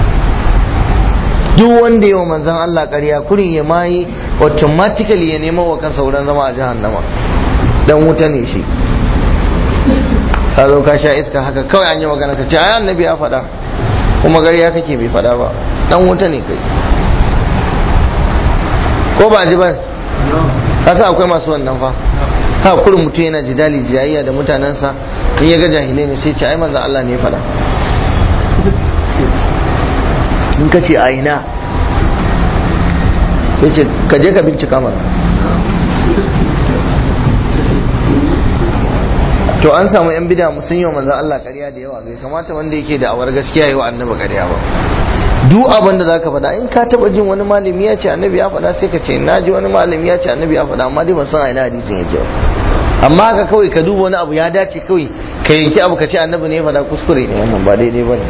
Speaker 1: duk wanda ya wa manzon Allah ƙarya kurin ya mai automatically ya nemo wa kansa wurin zama a jahannama dan wuta ne shi ka zo ka sha iska haka kawai an yi magana ka ce ai annabi ya faɗa kuma ƙarya kake bai faɗa ba dan wuta ne kai ko ba ji ba ka sa akwai masu wannan fa ha kurin mutum yana jidali jayayya da mutanensa in ya ga jahilai ne sai ce ai manzo Allah ne ya faɗa in ka ce a ina ya ce ka je ka bincika mana to an samu yan bida sun yi wa manzan Allah ƙarya da yawa bai kamata wanda yake da awar gaskiya yi wa annabi ƙarya ba duk abin da zaka faɗa in ka taɓa jin wani malami ya ce annabi ya faɗa sai ka ce na ji wani malami ya ce annabi ya faɗa amma dai ban san a ina hadisin yake ba amma haka kawai ka duba wani abu ya dace kawai ka yanki abu ka ce annabi ne ya faɗa kuskure ne wannan ba daidai ba ne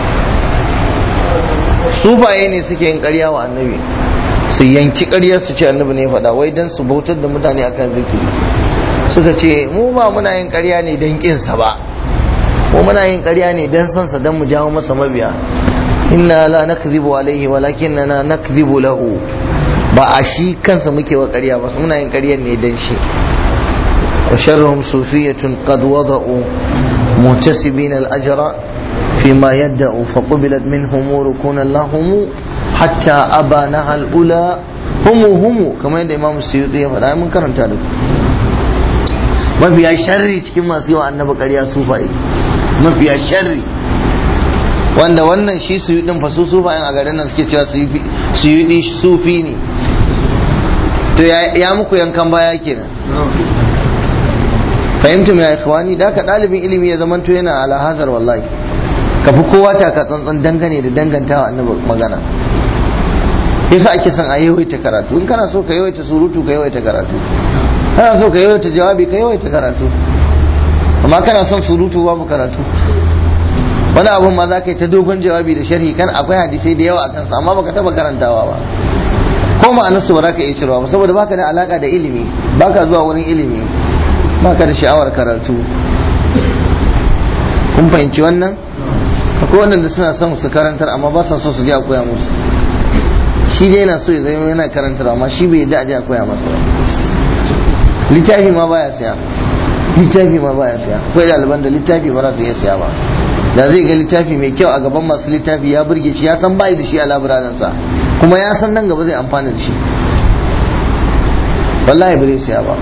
Speaker 1: sufaye ne suke yin ƙarya wa annabi su yanki ƙaryar su ce annabi ne ya faɗa wai dan su bautar da mutane akan zikiri suka ce mu ba muna yin ƙarya ne don ƙinsa ba mu muna yin ƙarya ne don sansa don mu jawo masa mabiya inna la nakzibu alaihi walakinna nakzibu lahu ba a shi kansa muke wa ƙarya ba muna yin ƙaryar ne don shi wa sharruhum sufiyatun qad wada'u muhtasibin al-ajra فيما يدعوا فقبلت منهم ركونا لهم حتى أبانها الأولى هم هم كما يدعي إمام السيوطي فلا من كرم تارك mafiya sharri cikin masu yawa annaba ƙarya sufaye mafiya sharri wanda wannan shi su yi din fa su sufayen a garin nan suke cewa su yi sufi ne to ya muku yankan baya kenan fahimtum ya ikhwani da ka dalibin ilimi ya zamanto yana ala hazar wallahi ka fi kowa taka tsantsan dangane da dangantawa annabi magana yasa ake son a yawaita karatu in kana so ka yawaita surutu ka yawaita karatu kana so ka yawaita jawabi ka yawaita karatu amma kana son surutu babu karatu wani abun ma za ka yi ta dogon jawabi da sharhi kan akwai hadisai da yawa a kansa amma baka taba karantawa ba ko ma'anarsu ba za ka iya cirewa ba saboda baka da alaka da ilimi baka zuwa wurin ilimi baka da sha'awar karatu kun fahimci wannan akwai waɗanda suna son su karantar amma ba sa so su je a koya musu shi dai yana so ya zama yana karantar amma shi bai yadda a je a koya masa ba littafi ma baya siya littafi ma baya siya akwai ɗaliban da littafi ba za su iya siya ba da zai ga littafi mai kyau a gaban masu littafi ya burge shi ya san bai da shi a labirarinsa kuma ya san nan gaba zai amfana da shi wallahi ba zai siya ba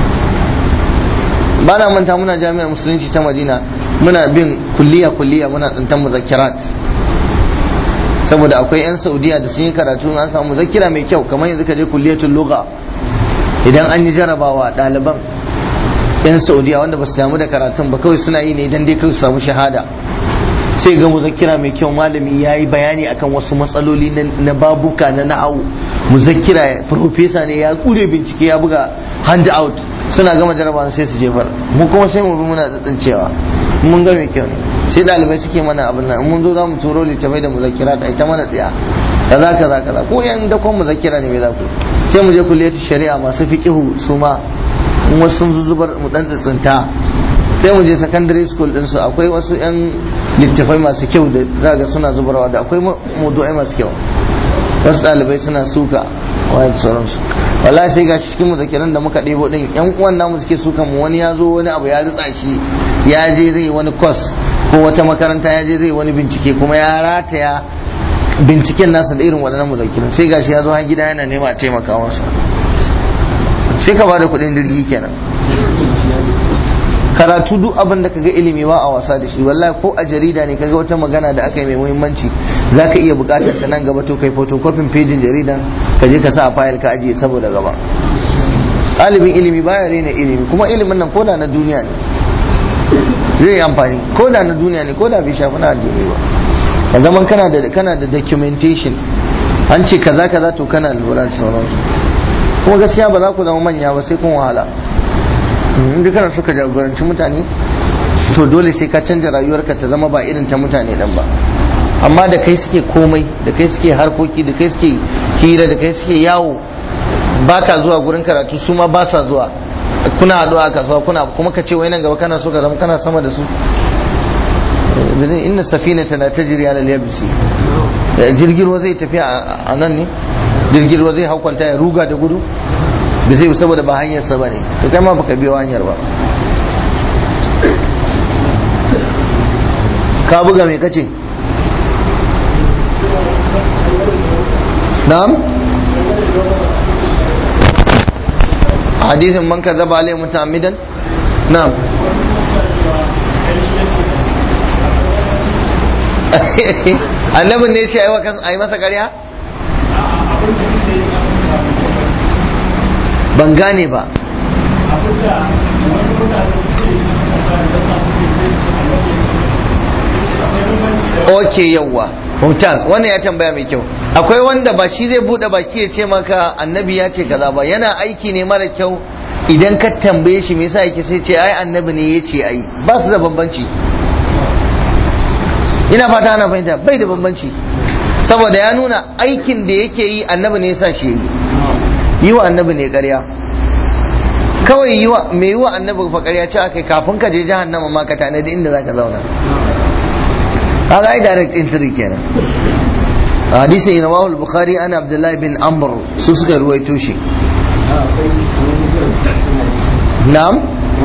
Speaker 1: ba na manta muna jami'ar musulunci ta madina muna bin kulliya kulliya muna tsintan muzakkirat saboda akwai 'yan saudiya da sun yi karatu an samu muzakkira mai kyau kamar yanzu ka je kulliyatul lugha idan an yi jarabawa ɗaliban 'yan saudiya wanda ba su damu da karatun ba kawai suna yi ne idan dai kawai su samu shahada sai ga muzakkira mai kyau malami ya yi bayani akan wasu matsaloli na babuka na na'au muzakkira profesa ne ya kure bincike ya buga hand out suna gama jarabawa sai su jefar mu kuma sai mu bi muna tsantsancewa mun ga mai kyau ne sai dalibai suke mana abin nan mun zo za mu turo littafai da muzakkira da ita mana tsaya kaza kaza kaza ko yan dakon muzakkira ne me za ku sai mu je kulliyatu shari'a masu fiqihu su ma in wasu sun zuzubar mu dan tsintsinta sai mu je secondary school din su akwai wasu yan littafai masu kyau da za ga suna zubarwa da akwai mawdu'ai masu kyau wasu ɗalibai suna suka wa sauransu wallahi sai gashi cikin muzakiran da muka ɗebo ɗin yan uwan namu suke suka mu wani ya zo wani abu ya ritsa shi ya je zai wani kwas ko wata makaranta ya je zai wani bincike kuma ya rataya binciken nasa da irin waɗannan muzakiran sai gashi ya zo har gida yana nema a taimaka masa sai ka bada kuɗin jirgi kenan karatu duk abin da kaga ilimi ba a wasa da shi wallahi ko a jarida ne kaga wata magana da aka yi mai muhimmanci zaka iya bukatar ta nan gaba to kai photocopying pejin jaridan ka je ka sa a fayil ka ajiye saboda gaba ɗalibin ilimi baya rena ilimi kuma ilimin nan koda na duniya ne zai yi amfani koda na duniya ne koda bai shafi na addini ba ya zaman kana da kana da documentation an ce kaza kaza to kana lura da sauransu kuma gaskiya ba za ku zama manya ba sai kun wahala in kana so ka jagoranci mutane to dole sai ka canja rayuwarka ta zama ba irin ta mutane dan ba amma da kai suke komai da kai suke harkoki da kai suke hira da kai suke yawo ba ka zuwa gurin karatu su ma ba sa zuwa kuna haɗuwa a kasuwa kuna kuma ka ce wai nan gaba kana so ka zama kana sama da su bizin inna safina tana tajri ala al-yabsi jirgin ruwa zai tafi a nan ne jirgin ruwa zai haukwanta ya ruga da gudu da zai saboda ba hanyarsa ba ne to kai ma baka biyo hanyar ba ka buga mai kace na'am hadisin man kadhaba alayhi muta'ammidan na'am annabin ne ya ce a yi masa karya? ban gane ba ok yawwa mumtaz wannan ya tambaya mai kyau akwai wanda ba shi zai bude baki ya ce maka annabi ya ce kaza ba yana aiki ne mara kyau idan ka tambaye shi me yasa yake sai ce ai annabi ne ya ce ai ba su da bambanci ina fata ana fahimta bai da bambanci saboda ya nuna aikin da yake yi annabi ne ya sa shi yi yi wa annabi ne ƙarya kawai yi wa mai yi wa annabi fa ƙarya ce aka kafin ka je jahannama ma ka tanadi inda za ka zauna haka ai direct entry kenan hadisi ina wahul bukhari ana abdullahi bin amr su suka ruwaito shi na'am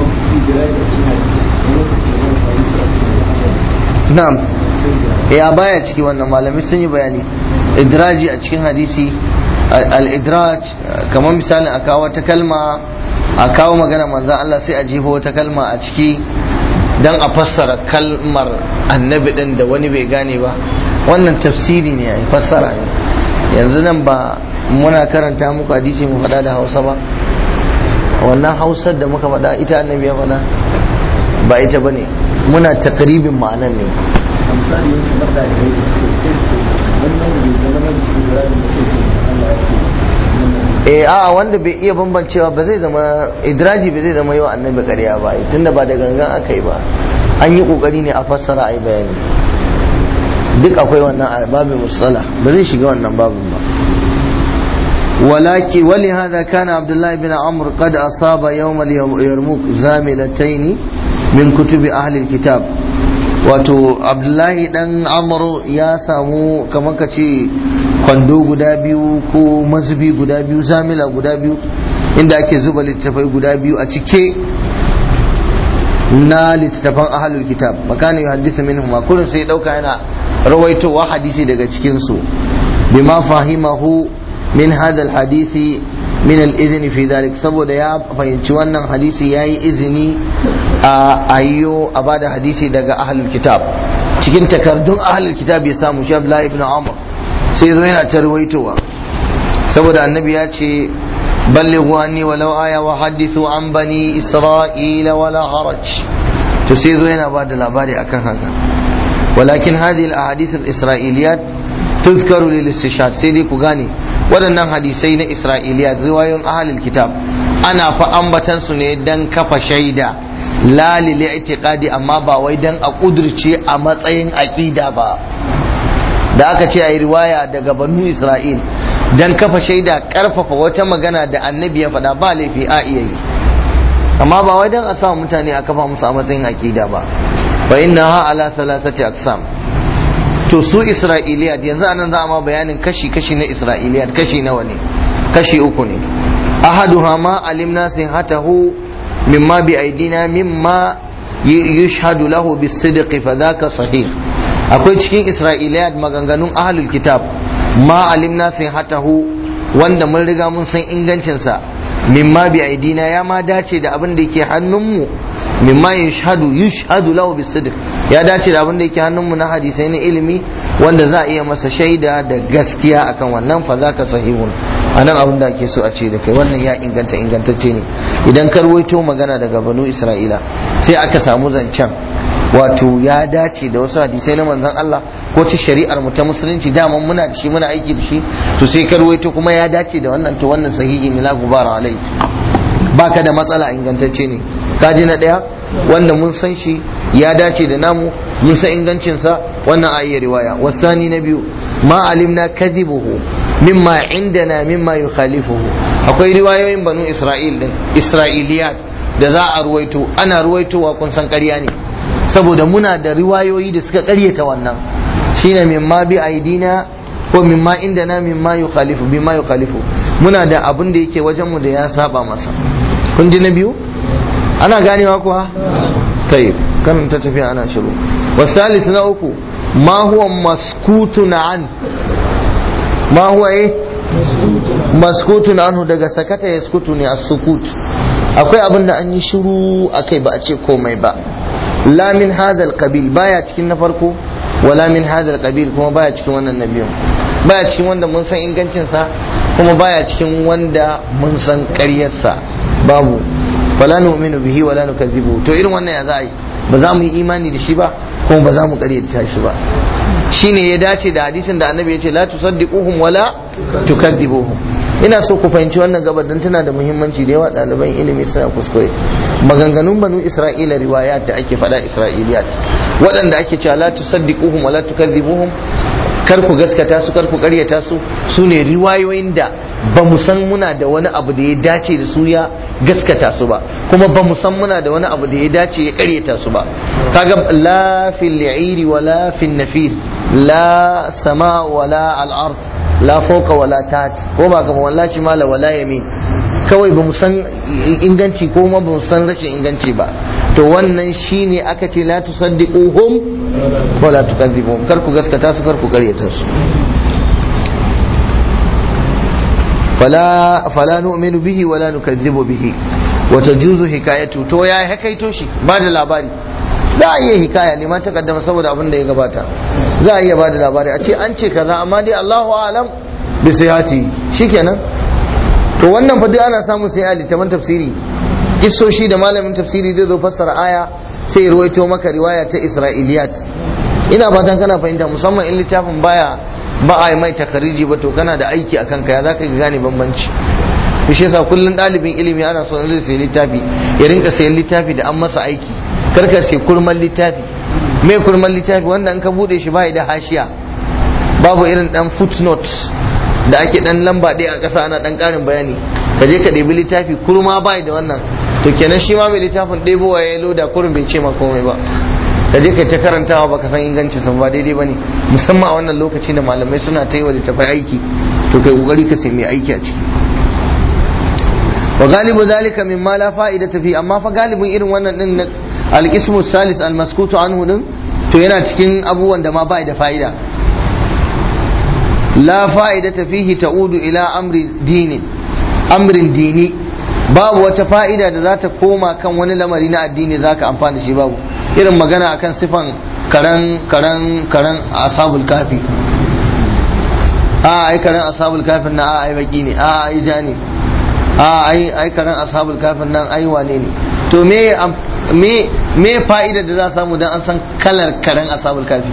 Speaker 1: na'am ya baya ciki wannan malamai sun yi bayani idraji a cikin hadisi al-idraj kamar misalin a kawo wata kalma a kawo magana manzan Allah sai a jefo wata kalma a ciki dan a fassara kalmar annabi din da wani bai gane ba wannan tafsiri ne ai fassara ne yanzu nan ba muna karanta muku hadisi mu faɗa da hausa ba wannan hausar da muka faɗa ita annabi ya faɗa ba ita bane muna takribin ma'anan ne
Speaker 2: misali yanki na ɗalibai da suke sai su wannan bai zama da cikin zirabin da ke ce Allah ya ce
Speaker 1: eh a wanda bai iya bambancewa ba zai zama idraji ba zai zama yau annabi ƙarya ba tunda ba da gangan aka yi ba an yi kokari ne a fassara a yi bayani duk akwai wannan a babin musala ba zai shiga wannan babin ba ولكن ولهذا كان عبد الله بن عمرو قد أصاب يوم اليرموك زاملتين من كتب أهل الكتاب wato abdullahi dan amru ya samu kamar ka ce kwando guda biyu ko mazubi guda biyu zamila guda biyu inda ake zuba littattafai guda biyu a cike na littattafan ahalul kitab makanin yuhaddisa minhum ma kullum sai dauka yana rawaitowa hadisi daga cikin su bima fahimahu min hadha alhadisi min al-izini fi dhalik saboda ya fahimci wannan hadisi yayi izini a ayyo a bada hadisi daga ahlul kitab cikin takardun ahlul kitab ya samu shi Abdullah ibn Umar sai zo yana tarwaitowa saboda annabi ya ce ballighu anni walau aya wa hadithu an bani isra'ila wala haraj to sai zo yana bada labari akan haka walakin hadhihi al-ahadith al-isra'iliyat tuzkaru lil istishhad sai dai ku gane waɗannan hadisai na isra'iliya riwayoyin ahalil kitab ana fa ambatan su ne dan kafa shaida la lil i'tiqadi amma ba wai dan a kudurce a matsayin aqida ba da aka ce ayi riwaya daga banu isra'il dan kafa shaida karfafa wata magana da annabi ya faɗa ba laifi a iya yi amma ba wai dan a sa mutane a kafa musu a matsayin aqida ba fa innaha ala thalathati aqsam to su isra'iliyat yanzu anan za a ma bayanin kashi-kashi na isra'iliyat kashi nawa ne kashi uku ne ahaduha ma alimna sihatahu mimma bi aidina mimma yushhadu lahu bis-sidq fa dhaka sahih akwai cikin isra'iliyat maganganun ahlul kitab ma alimna sihatahu wanda mun riga mun san ingancin sa mimma bi aidina ya ma dace da abin da yake hannunmu mimma yushhadu yushhadu lahu bisidq ya dace da abin da yake hannunmu na hadisai na ilimi wanda za a iya masa shaida da gaskiya akan wannan fa zaka sahihun anan abin da ake so a ce da kai wannan ya inganta ingantacce ne idan ka ruwaito magana daga banu isra'ila sai aka samu zancen wato ya dace da wasu hadisai na manzon Allah ko ci shari'ar mu ta musulunci daman muna da shi muna aiki da shi to sai ka ruwaito kuma ya dace da wannan to wannan sahihi ne la gubara alai baka da matsala ingantacce ne kaji na ɗaya wanda mun san shi ya dace da namu mun san ingancinsa wannan a iya riwaya wasani na biyu ma alimna kadhibuhu mimma indana mimma yukhalifuhu akwai riwayoyin banu isra'il din isra'iliyat da za a ruwaito ana ruwaitowa kun san ƙarya ne saboda muna da riwayoyi da suka ƙaryata wannan shine mimma bi aidina ko mimma indana mimma yukhalifu mimma yukhalifu muna da abin da yake wajen mu da ya saba masa kun ji na biyu ana ganewa kuwa tayyib kan ta tafiya ana shiru wasalis na uku ma huwa maskutun an ma huwa eh maskutun anhu daga sakata ya skutu ne as-sukut akwai abin da an yi shiru akai ba a ce komai ba la min hadha qabil baya cikin na farko wala min hadha qabil kuma baya cikin wannan nabiyin baya cikin wanda mun san ingancinsa kuma baya cikin wanda mun san ƙaryarsa babu fala nu'minu bihi wala nukazzibu to irin wannan ya za a yi ba za mu yi imani da shi ba kuma ba za mu ƙaryata shi ba shine ya dace da hadisin da annabi ya ce la tusaddiquhum wala tukadzibuhum ina so ku fahimci wannan gabar don tana da muhimmanci da yawa ɗaliban ilimi suna kuskure maganganun banu isra'ila riwayat da ake faɗa isra'iliyat waɗanda ake cewa la tusaddiquhum wala tukadzibuhum kar ku gaskata su kar ku karyata su su ne riwayoyin da ba mu san muna da wani abu da ya dace da su ya gaskata su ba kuma ba mu san muna da wani abu da ya dace ya karyata su ba kaga la fil li'iri wa la fil nafir la sama wa la al ard la fawqa wa la tat ko ba kamar wallahi mala wala yamin kawai ba mu san inganci ko ma ba mu san rashin inganci ba to wannan shine aka ce la tusaddiquhum wala tukadzibuhum kar ku gaskata su kar ku karyata su fala fala nu'minu bihi wala nukadzibu bihi wa tajuzu hikayatu to ya hakaito shi ba da labari za a iya hikaya ne ma takaddama saboda abin da ya gabata za a iya ba da labari a ce an ce kaza amma dai Allahu alam bi sihati shikenan to wannan fa duk ana samu sai a littafin tafsiri kissoshi da malamin tafsiri zai zo fassara aya sai ya ruwaito maka riwaya ta isra'iliyat ina fatan kana fahimta musamman in littafin baya ba a yi mai takariji ba to kana da aiki a kanka ya zaka gane bambanci to shi yasa kullun ɗalibin ilimi ana so in zai sayi littafi ya rinka sayan littafi da an masa aiki karka sai kurman littafi me kurman littafi wanda in ka bude shi bai da hashiya babu irin dan footnote da ake dan lamba ɗaya a ƙasa ana dan ƙarin bayani ka je ka ɗebi littafi kurma bai da wannan to kenan shi ma mai littafin ɗebowa ya loda kurin bai ce ma komai ba ka je ka ta karantawa baka san ingancin sa ba daidai bane musamman a wannan lokaci da malamai suna ta yi wa littafai aiki to kai kokari ka sai mai aiki a ciki wa galibu zalika mimma la fa'idata fi amma fa galibin irin wannan din al-ismu salis al-maskutu anhu din to yana cikin abubuwan da ma ba da fa'ida la fa'idata fihi ta'udu ila amri dini amrin dini babu wata fa'ida da za ta koma kan wani lamari na addini za ka amfana shi babu irin magana akan sifan karan karan karan ashabul kafi a ai karan ashabul kafin na a ai baki ne a ai ja ne a ai ai karan ashabul kafin nan ai wane ne to me me me fa'ida da za samu dan an san kalar karan ashabul kafi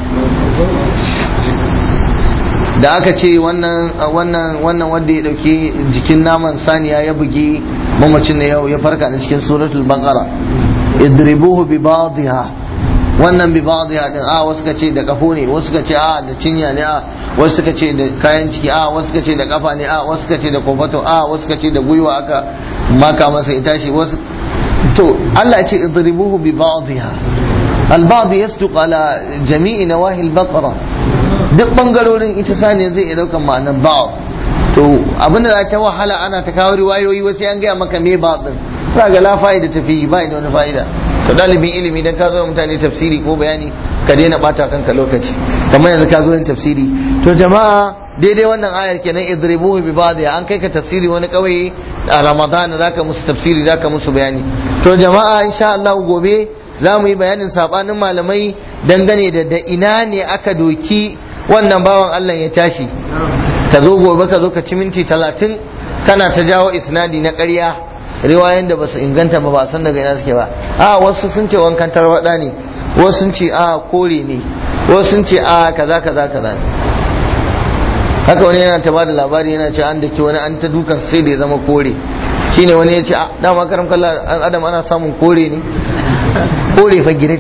Speaker 1: da aka ce wannan wannan wannan wanda ya dauki jikin naman saniya ya bugi mamacin da yau ya farka da cikin suratul baqara idribuhu bi ba'dha wannan bi ba'dha din a wasu ka ce da kafo ne wasu ka ce a da cinya ne a wasu ka ce da kayan ciki a wasu ka ce da kafa ne a wasu ka ce da kofato a wasu ka ce da gwiwa aka maka masa ita shi wasu to Allah ya ce idribuhu bi ba'dha al-ba'd yasduq ala jami'i nawahi al-baqara duk bangarorin ita saniya zai iya daukan ma'anar ba'd to abinda za ta wahala ana ta kawo riwayoyi wasu an gaya maka me ba din za ga la fa'ida tafi ba da wani fa'ida to dalibin ilimi dan ka zo mutane tafsiri ko bayani ka daina bata kanka lokaci kamar yanzu ka zo yin tafsiri to jama'a daidai wannan ayar kenan idribuhu bi ba'd an kai ka tafsiri wani kauye a ramadan zaka musu tafsiri zaka musu bayani to jama'a insha Allah gobe za mu yi bayanin sabanin malamai dangane da da ina ne aka doki wannan bawan Allah ya tashi ka zo gobe ka zo ka ci minti talatin kana ta jawo isnadi na ƙarya riwayoyin da basu inganta ba ba san daga ina suke ba a wasu sun ce wankan tarwada ne wasu sun ce a kore ne wasu sun ce a kaza kaza kaza ne haka wani yana ta bada labari yana ce an dake wani an ta dukan sai da ya zama kore shine wani ya ce a dama karam kalla an adam ana samun kore ne kore fa gidan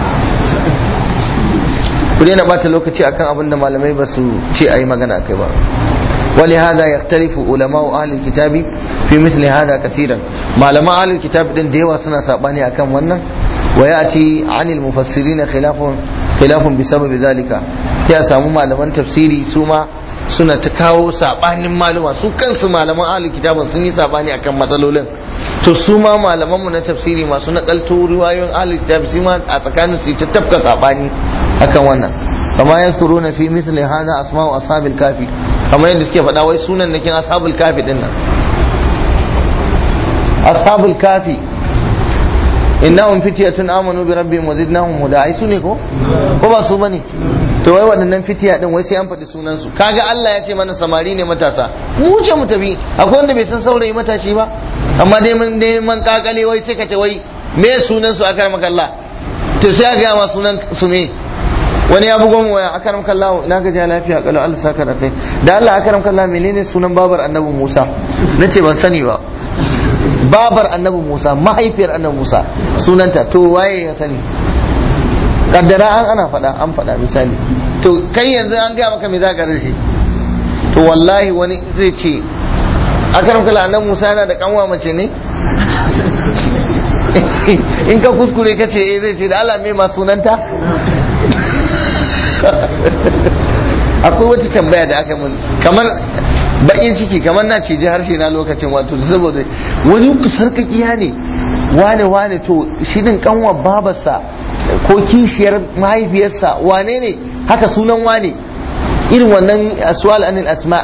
Speaker 1: ku daina bata lokaci akan abin da malamai ba su ce a yi magana kai ba ولهذا يختلف علماء أهل الكتاب في مثل هذا كثيرا معلماء أهل الكتاب دين ديوا سنة ساباني أكم ونن ويأتي عن المفسرين خلاف خلاف بسبب ذلك يا سامو معلمان تفسيري سوما suna ta kawo sabanin malama su kansu malaman ahlul kitabun sun yi sabani akan matsalolin to su ma malaman mu na tafsiri masu nakalto riwayoyin ahlul kitab su ma a tsakanin su ta tafka sabani akan wannan kama yazkuruna fi mithli hadha asma'u ashabil kafi kamar yadda suke faɗa wai sunan nakin ashabul kafi din nan ashabul kafi innahum fityatun amanu bi rabbihim wa zidnahum huda ai su ne ko ko ba su bane to wai waɗannan fitiya din wai sai an faɗi sunan su kaga Allah ya ce mana samari ne matasa mu ce mu tafi akwai wanda bai san saurayi matashi ba amma dai mun dai man kakale wai sai ka ce wai me sunan su akar makalla to sai a ga ma sunan su me wani ya bugo mu waya akaram kallahu na ga ja lafiya kalau Allah saka da kai da Allah akaram kallahu menene sunan babar annabi Musa nace ban sani ba babar annabi Musa mahaifiyar annabi Musa sunanta to waye ya sani kaddara an ana faɗa an faɗa misali to kai yanzu an gaya maka me za ka rashi to wallahi wani zai ce akaram kallahu annabi Musa yana da kanwa mace ne in ka kuskure ka ce eh zai ce da Allah me ma sunanta akwai wata tambaya da aka mun kamar bakin ciki kamar na cije harshe na lokacin wato saboda wani sarkakiya ne wane wane to shi din kanwa babarsa ko kishiyar mahaifiyarsa wane ne haka sunan wane irin wannan aswal anil asma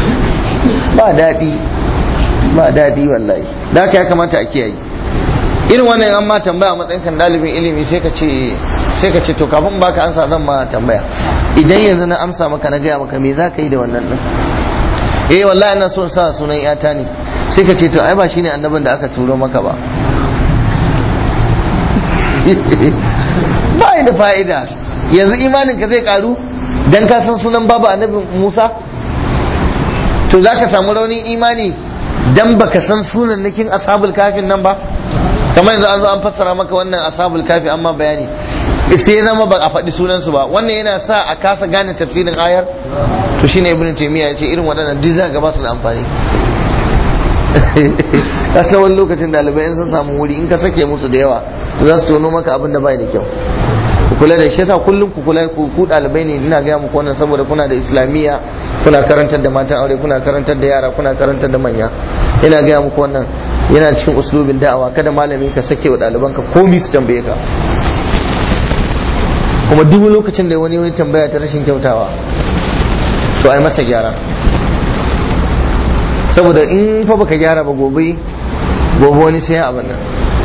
Speaker 1: ba daɗi ba daɗi wallahi da haka ya kamata a kiyaye irin wannan an ma tambaya matsayin kan dalibin ilimi sai ka ce sai ka ce to kafin baka ansa zan ma tambaya idan yanzu na amsa maka na gaya maka me za ka yi da wannan din eh wallahi ina son sa sunan yata ne sai ka ce to ai ba shine annabin da aka turo maka ba ba da fa'ida yanzu imanin ka zai karu dan ka san sunan babu annabi Musa to za ka samu raunin imani dan baka san sunan nakin ashabul kafin nan ba kamar yanzu an zo an fassara maka wannan ashabul kafi amma bayani sai ya zama ba a faɗi sunansu ba wannan yana sa a kasa gane tafsirin ayar to shine ibn taymiya ya ce irin waɗannan duk za ga ba su da amfani kasa wani lokacin ɗalibai in sun samu wuri in ka sake musu da yawa to za su tono maka abin da bai da kyau ku kula da shi yasa kullum ku kula ku ku ɗalibai ne ina gaya muku wannan saboda kuna da islamiyya kuna karantar da matan aure kuna karantar da yara kuna karantar da manya ina gaya muku wannan yana cikin uslubin da'awa kada malami ka sake wa ɗalibanka komi su tambaye ka kuma duk lokacin da wani wani tambaya ta rashin kyautawa to ai masa gyara saboda in fa baka gyara ba gobe gobe wani sai abin nan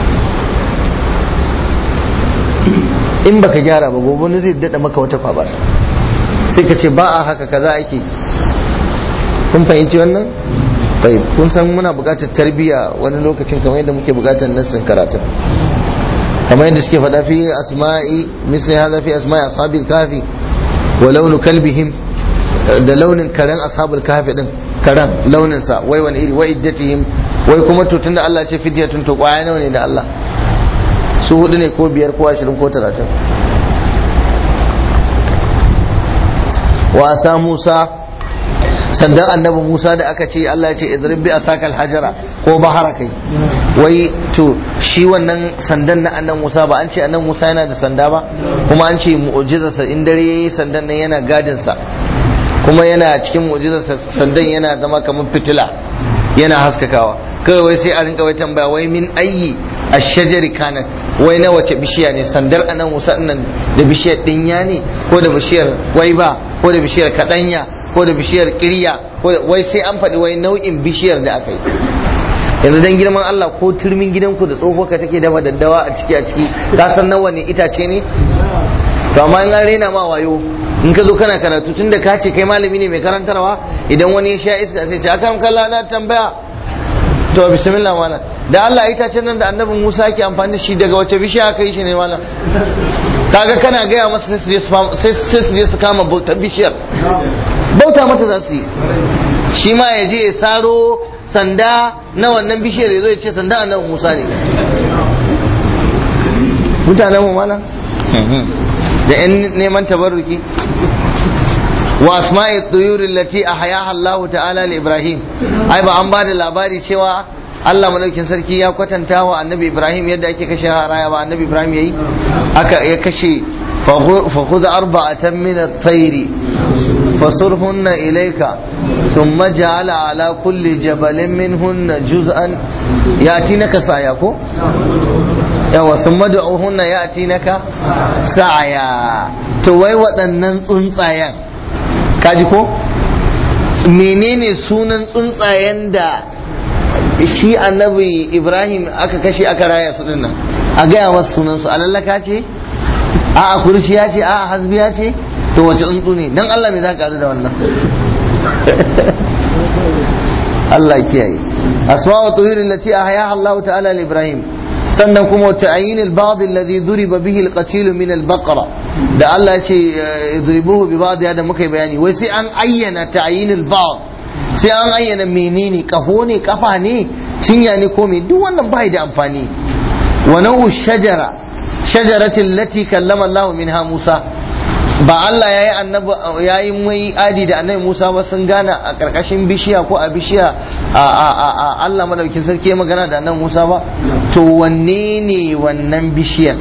Speaker 1: in baka gyara ba gobe wani zai dada maka wata kwaba sai ka ce ba a haka kaza ake kun fahimci wannan tayyib kun san muna buƙatar tarbiyya wani lokacin kamar yadda muke buƙatar nassin karatun kamar yadda suke faɗa fi asma'i misli hadha fi asma'i ashabil kafi wa launu kalbihim da launin karen ashabul kafi din karen launin sa wai wani iri wai iddatihim wai kuma to tunda Allah ya ce fidyatun to kwaya nawa ne da Allah su hudu ne ko biyar ko ashirin ko talatin wasa Musa sandan annabi Musa da aka ce Allah ya ce idrib bi asakal hajara ko bahara kai wai to shi wannan sandan na annabi Musa ba an ce annabi Musa yana da sanda ba kuma an ce mu'jizarsa in dare yayi sandan nan yana gadin sa kuma yana cikin mu'jizarsa sandan yana zama kamar fitila yana haskakawa kawai wai sai a rinka wai tambaya wai min ayyi ashajari kanat wai na wace bishiya ne sandar anan Musa nan da bishiyar dinya ne ko da bishiyar waiba ko da bishiyar kadanya ko da bishiyar kirya wai sai an faɗi wai nau'in bishiyar da aka yi yanzu dan girman Allah ko turmin gidanku da tsohuwarka take dafa daddawa a ciki a ciki ka san nawa ne itace ne to amma in an raina ma wayo in ka zo kana karatu tun da ka ce kai malami ne mai karantarwa idan wani ya sha iska sai ce akan kalla na tambaya to bismillah malam da Allah itacen nan da annabi Musa yake amfani da shi daga wace bishiya aka yi shi ne malam kaga kana gaya masa sai su je su kama bautar bishiyar bauta mata za su yi shi ma ya je ya saro sanda na wannan bishiyar ya zo ya ce sanda annabi Musa ne mutanen mu malam da yan neman tabarruki wa asma'i tuyuri lati ahyaha Allah ta'ala li Ibrahim ai ba an bada labari cewa Allah madaukin sarki ya kwatanta wa annabi Ibrahim yadda ake kashe raya ba annabi Ibrahim yayi aka ya kashe fa khudh arba'atan min at-tayr fasurhunna ilayka thumma ja'ala ala kulli jabalin minhunna juz'an yatinaka saya ko yawa sun madu'uhunna yatinaka sa'aya to wai waɗannan tsuntsayen kaji ko menene sunan tsuntsayen da shi annabi ibrahim aka kashe aka raya su dinnan a gaya masu sunan su alallaka ce a a kurciya ce a a hasbiya ce to wace tsuntsu ne dan Allah me za ka da wannan Allah kiyaye asma'u tuhir allati ahyaha Allah ta'ala li ibrahim sannan kuma ta'yin al-ba'd alladhi duriba bihi al-qatil min al-baqara da Allah ya ce idribuhu bi ba'd da muka yi bayani wai sai an ayyana ta'yin al-ba'd sai an ayyana menene kaho ne kafa ne cinya ne ko me duk wannan bai da amfani wa nau'u shajara shajaratin lati kallama Allah minha Musa ba Allah yayi annabi yayi mai adi da annabi Musa ba sun gana a karkashin bishiya ko a bishiya a a a Allah madaukin sarki ya magana da annabi Musa ba to wanne ne wannan bishiyar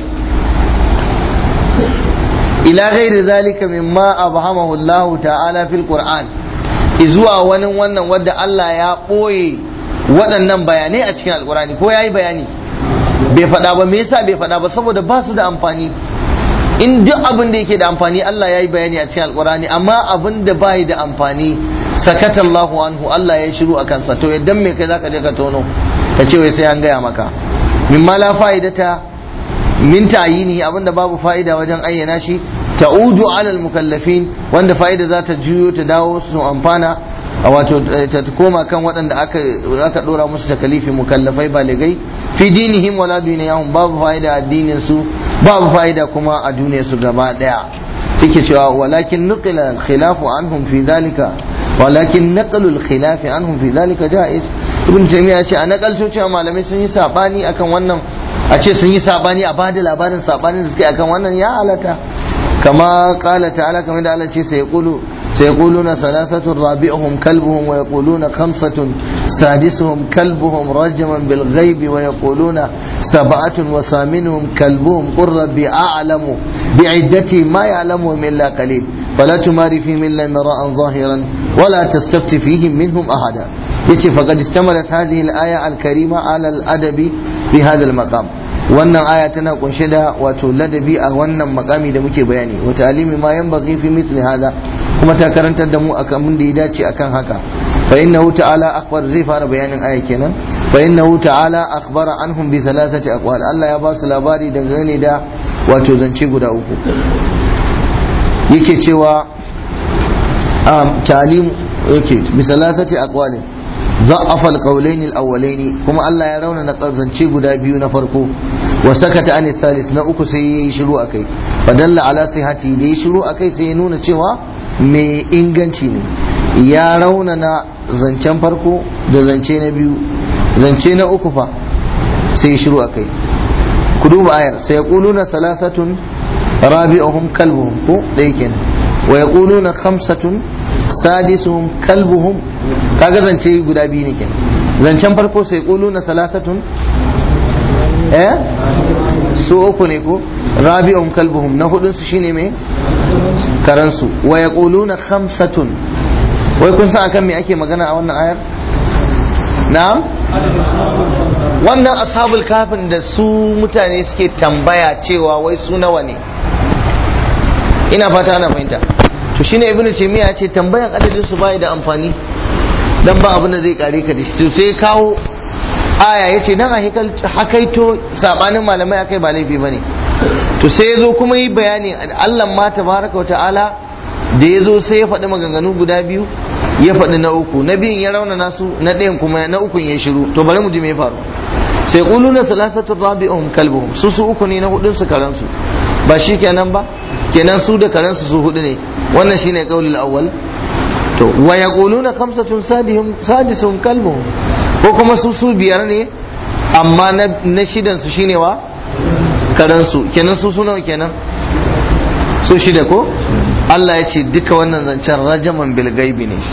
Speaker 1: ila ghairi zalika mimma abhamahu Allah ta'ala fil Qur'an zuwa wani wannan wadda Allah ya ɓoye waɗannan bayanai a cikin alkurani ko ya yi bayani bai faɗa ba me yasa bai faɗa ba saboda ba su da amfani in duk abin da yake da amfani Allah ya yi bayani a cikin alkurani amma abin da bai da amfani sakata Allahu anhu Allah ya shiru a kansa to idan me kai zaka je ka tono ka ce wai sai an gaya maka mimma la fa'idata min ta'yini abinda babu fa'ida wajen ayyana shi ta'udu alal mukallafin wanda fa'ida za ta juyo ta dawo su amfana a wato ta koma kan waɗanda aka aka dora musu takalifi mukallafai baligai fi dinihim wala duniyahum babu fa'ida a addinin su babu fa'ida kuma a duniyar su gaba daya yake cewa walakin nuqila al-khilafu anhum fi dhalika walakin naqlu al-khilaf anhum fi dhalika jaiz ibn taymiya ce a nakalto cewa malamai sun yi sabani akan wannan a ce sun yi sabani a bada labarin sabanin da suke akan wannan ya halata kama qala ta'ala kamar da Allah ce sai yaqulu سيقولون ثلاثة رابعهم كلبهم ويقولون خمسة سادسهم كلبهم رجما بالغيب ويقولون سبعة وثامنهم كلبهم قل ربي أعلم بعدتي ما يعلمهم إلا قليل فلا تماري فيهم إلا مراء ظاهرا ولا تستفت فيهم منهم أحدا يتي فقد استملت هذه الآية الكريمة على الأدب في هذا المقام wannan aya tana kunshe da wato ladabi a wannan makami da muke bayani wa ta'limi ma yanbaghi fi mithli hada kuma ta karantar da mu akan mun da ya dace akan haka fa innahu ta'ala akhbar zai fara bayanin aya kenan fa innahu ta'ala akhbara anhum bi thalathati aqwal Allah ya ba su labari dangane da wato zance guda uku yake cewa um, ta'lim yake bi thalathati aqwalin ضعف القولين الاولين كما الله ya rauna na zance guda biyu na farko wa sakata an thalith na uku sai yayi shiru akai fadalla ala sihati da yayi shiru akai sai ya nuna cewa mai inganci ne ya rauna na zancen farko da zance na biyu zance na uku fa sai ya shiru akai ku duba ayar sai yaquluna thalathatun rabi'uhum kalbuhum ko dai kenan wa yaquluna khamsatun sadisuhum kalbuhum kaga zance guda biyu ne kenan zancen farko sai na salasatun eh su uku ne ko rabi'um kalbuhum na hudun su shine me karansu wa yaquluna khamsatun wai kun san akan me ake magana a wannan ayar na'am wannan ashabul kafin da su mutane suke tambaya cewa wai su nawa ne ina fata ana fahimta to shine ibnu taymiya ce tambayan adadin su bai da amfani dan ba abin da zai kare ka da shi sai kawo aya yace dan a hakaito sabanin malamai akai ba laifi bane to sai yazo kuma yi bayani Allah ma tabaraka wa ta'ala da yazo sai ya faɗi maganganu guda biyu ya faɗi na uku na biyun ya rauna nasu na ɗayan kuma na ukun ya shiru to bari mu ji me ya faru sai quluna thalathatu rabi'uhum kalbuhum su su uku ne na hudun su karansu ba shi kenan ba kenan su da karansu su hudu ne wannan shine qaulul awwal to wa yaquluna khamsatun sadihum sadisuhum kalbuhum ko kuma su su biyar ne amma na shidan su shine wa karansu kenan su su nawa kenan su shida ko Allah ya ce duka wannan zancen rajaman bil gaibi ne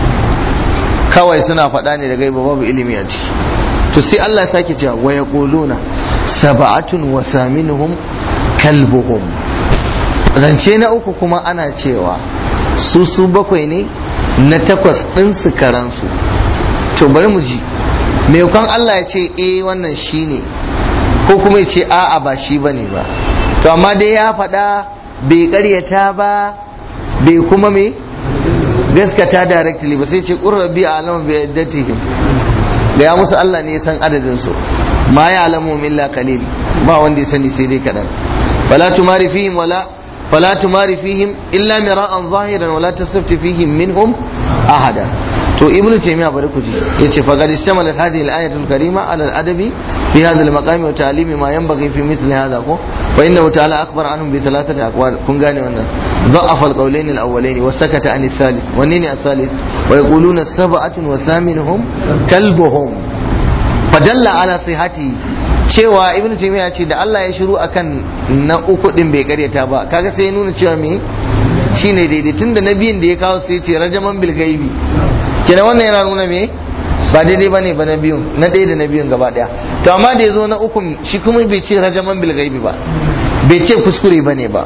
Speaker 1: kawai suna faɗa ne da gaiba babu ilimi a ciki to sai Allah ya sake cewa wa yaquluna sab'atun wa thaminuhum kalbuhum zance na uku kuma ana cewa su su bakwai ne na takwas ɗin su karansu to bari mu ji maimakon Allah ya ce eh wannan shi ne ko kuma ya ce a'a ba shi ba ne ba to amma dai ya faɗa bai ƙaryata ba bai kuma me gaskata directly ba sai ce ƙurrabi a alama bai yaddatihim ga ya musu Allah ne ya san adadin su ma ya alamu illa qalil ba wanda ya sani sai dai kaɗan fala tumari fihim wala فلا تمار فيهم إلا مراء ظاهرا ولا تستفت فيهم منهم أحدا تو ابن تيمية بركوتي يتي فقد استملت هذه الآية الكريمة على الأدب في هذا المقام وتعليم ما ينبغي في مثل هذا كو فإنه تعالى أخبر عنهم بثلاثة أقوال كن غاني وانا ضعف القولين الأولين وسكت عن الثالث ونيني الثالث ويقولون سبعة وثامنهم كلبهم فدل على صحته cewa ibnu taymiya ce da Allah ya shiru akan na uku din bai karyata ba kaga sai ya nuna cewa me shine daidai tunda na biyun da ya kawo sai ce rajaman bil gaibi kenan wannan yana nuna me ba daidai bane ba na biyun na ɗaya da na biyun gaba ɗaya to amma da ya zo na ukun shi kuma bai ce rajaman bil gaibi ba bai ce kuskure bane ba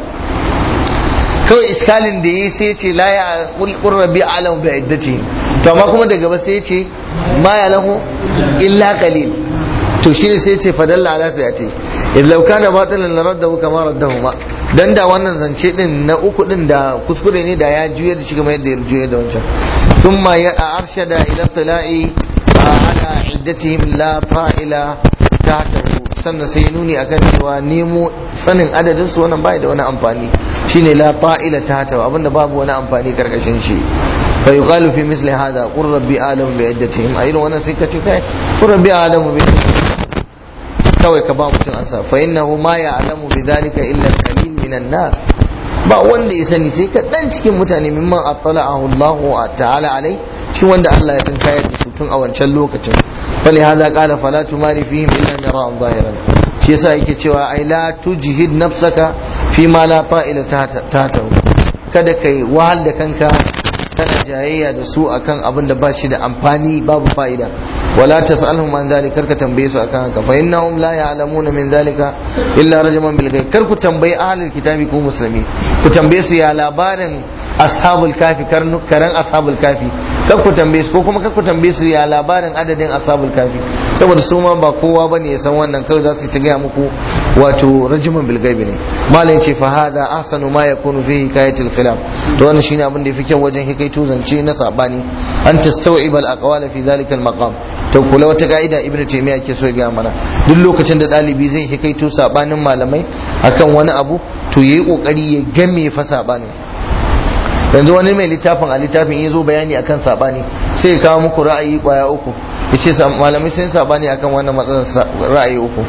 Speaker 1: kawai iskalin da yi sai ce la ya qurrabi alam bi iddati to amma kuma daga ba sai ce ma ya lahu illa qalil to shi ne sai ce fadalla ala sai ya ce illau kana batilan la raddahu kama raddahuma dan da wannan zance din na uku din da kuskure ne da ya juya da shi kamar yadda ya juya da wancan thumma ya arshada ila tila'i ala iddatihim la fa'ila tahtahu sannan sai ya nuni akan cewa nemo sanin adadin su wannan bai da wani amfani shine la ta'ila ta ta abinda babu wani amfani karkashin shi fa yuqalu fi misli hada qur rabbi alamu bi iddatihim a irin wannan sai ka ce kai qur rabbi alamu bi kawai ka ba mutum ansa fa innahu ma ya'lamu bi dhalika illa al-qalil minan nas ba wanda ya sani sai ka dan cikin mutane mimman attala'ahu Allah ta'ala alai cikin wanda Allah ya tsinka ya su tun a wancan lokacin fali hada qala fala tumari fihim illa mira'an zahiran shi yasa yake cewa ai la tujhid nafsaka fi ma la ta'ila tahtahu kada kai wahal da kanka kana jayayya da su akan abin da ba shi da amfani babu fa'ida wala tas'alhum an zalika karka tambaye su akan haka fa innahum la ya'lamuna min zalika illa rajman bil ghaib kar ku tambayi ahlul kitabi ko musulmi ku tambaye su ya labarin ashabul kafi karan ashabul kafi kar ku tambaye su ko kuma kar ku tambaye su ya labarin adadin ashabul kafi saboda su ma ba kowa bane ya san wannan kawai za su ta gaya muku wato rajman bil ghaib ne malam ce fa hada ahsanu ma yakunu fi hikayatil khilaf to wannan shine abin da yafi kyau wajen hikaito zance na sabani an tastaw'ib al aqwal fi dhalika al maqam to kula wata ka'ida ibnu taymiya ke so ya gaya mana duk lokacin da dalibi zai hikaito sabanin malamai akan wani abu to yayi kokari ya game fa sabanin yanzu wani mai littafin a littafin ya zo bayani akan sabani sai ya kawo muku ra'ayi kwaya uku ya ce malamai sun sabani akan wannan matsalar ra'ayi uku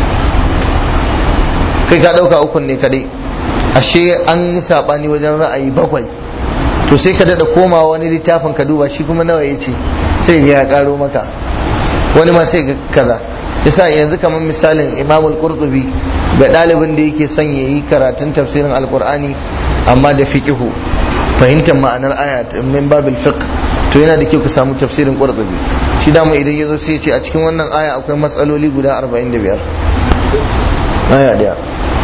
Speaker 1: kai ka ɗauka ukun ne kadai ashe an yi sabani wajen ra'ayi bakwai to sai ka daɗa komawa wani littafin ka duba shi kuma nawa ya ce sai ya karo maka wani ma sai ga kaza yasa yanzu kamar misalin imamul qurtubi ga ɗalibin da yake son ya yi karatun tafsirin alkur'ani amma da fiqihu fahimtar ma'anar aya min babil fiqh to yana da kyau ka samu tafsirin qurtubi shi da idan yazo sai ya ce a cikin wannan aya akwai matsaloli guda 45 aya daya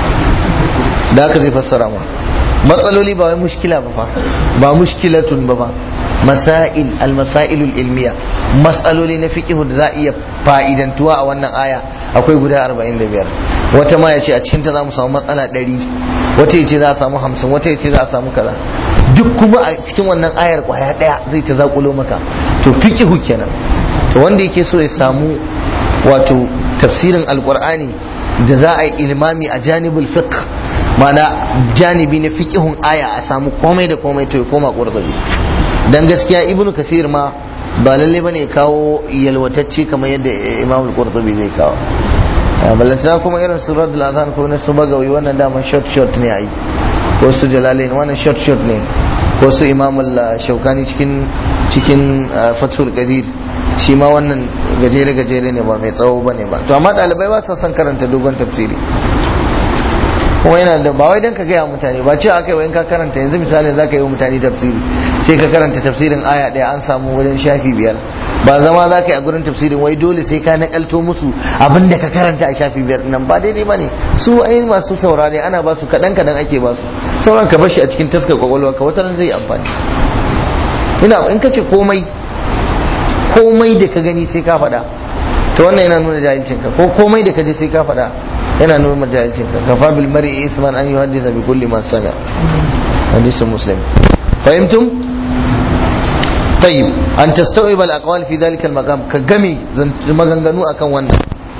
Speaker 1: da haka zai fassara ma matsaloli ba wai mushkila ba fa ba mushkilatun ba ba masail al-masailul ilmiya matsaloli na fiqhu da za a iya fa'idantuwa a wannan aya akwai guda 45 wata ma ya ce a cikin ta za mu samu matsala 100 wata ya ce za a samu 50 wata ya ce za a samu kaza duk kuma a cikin wannan ayar kwaya daya zai ta zakulo maka to fiqhu kenan to wanda yake so ya samu wato tafsirin alqur'ani da za a yi ilmami a janibul fiqh mana janibi na fiqhun aya a samu komai da komai to ya koma qurtubi dan gaskiya ibnu kasir ma ba lalle bane kawo yalwatacce kamar yadda imam al-qurtubi zai kawo ballantana kuma irin su radul azan ko na su bagawi wannan dama short short ne ai ko su jalalain wannan short short ne ko su imam al-shaukani cikin cikin fathul qadir shi ma wannan gajere gajere ne ba mai tsawo bane ba to amma dalibai ba sa son karanta dogon tafsiri kuma yana da ba wai dan ka gaya mutane ba cewa aka yi in ka karanta yanzu misalin za ka yi wa mutane tafsiri sai ka karanta tafsirin aya ɗaya an samu wajen shafi biyar ba zama za ka yi a gurin tafsirin wai dole sai ka nakalto musu abin da ka karanta a shafi biyar nan ba daidai ba ne su ai masu saurare ana ba su kaɗan kaɗan ake ba su sauran ka bashi a cikin taskar kwakwalwa ka wata zai amfani ina in ka ce komai komai da ka gani sai ka faɗa to wannan yana nuna jahilcinka ko komai da ka je sai ka faɗa yana nuna jahilcinka kafa bil mar'i isman an yuhaddisa bi kulli ma sami'a hadisin muslim fahimtum طيب أن تستوعب الأقوال في ذلك المقام كجمي maganganu akan wannan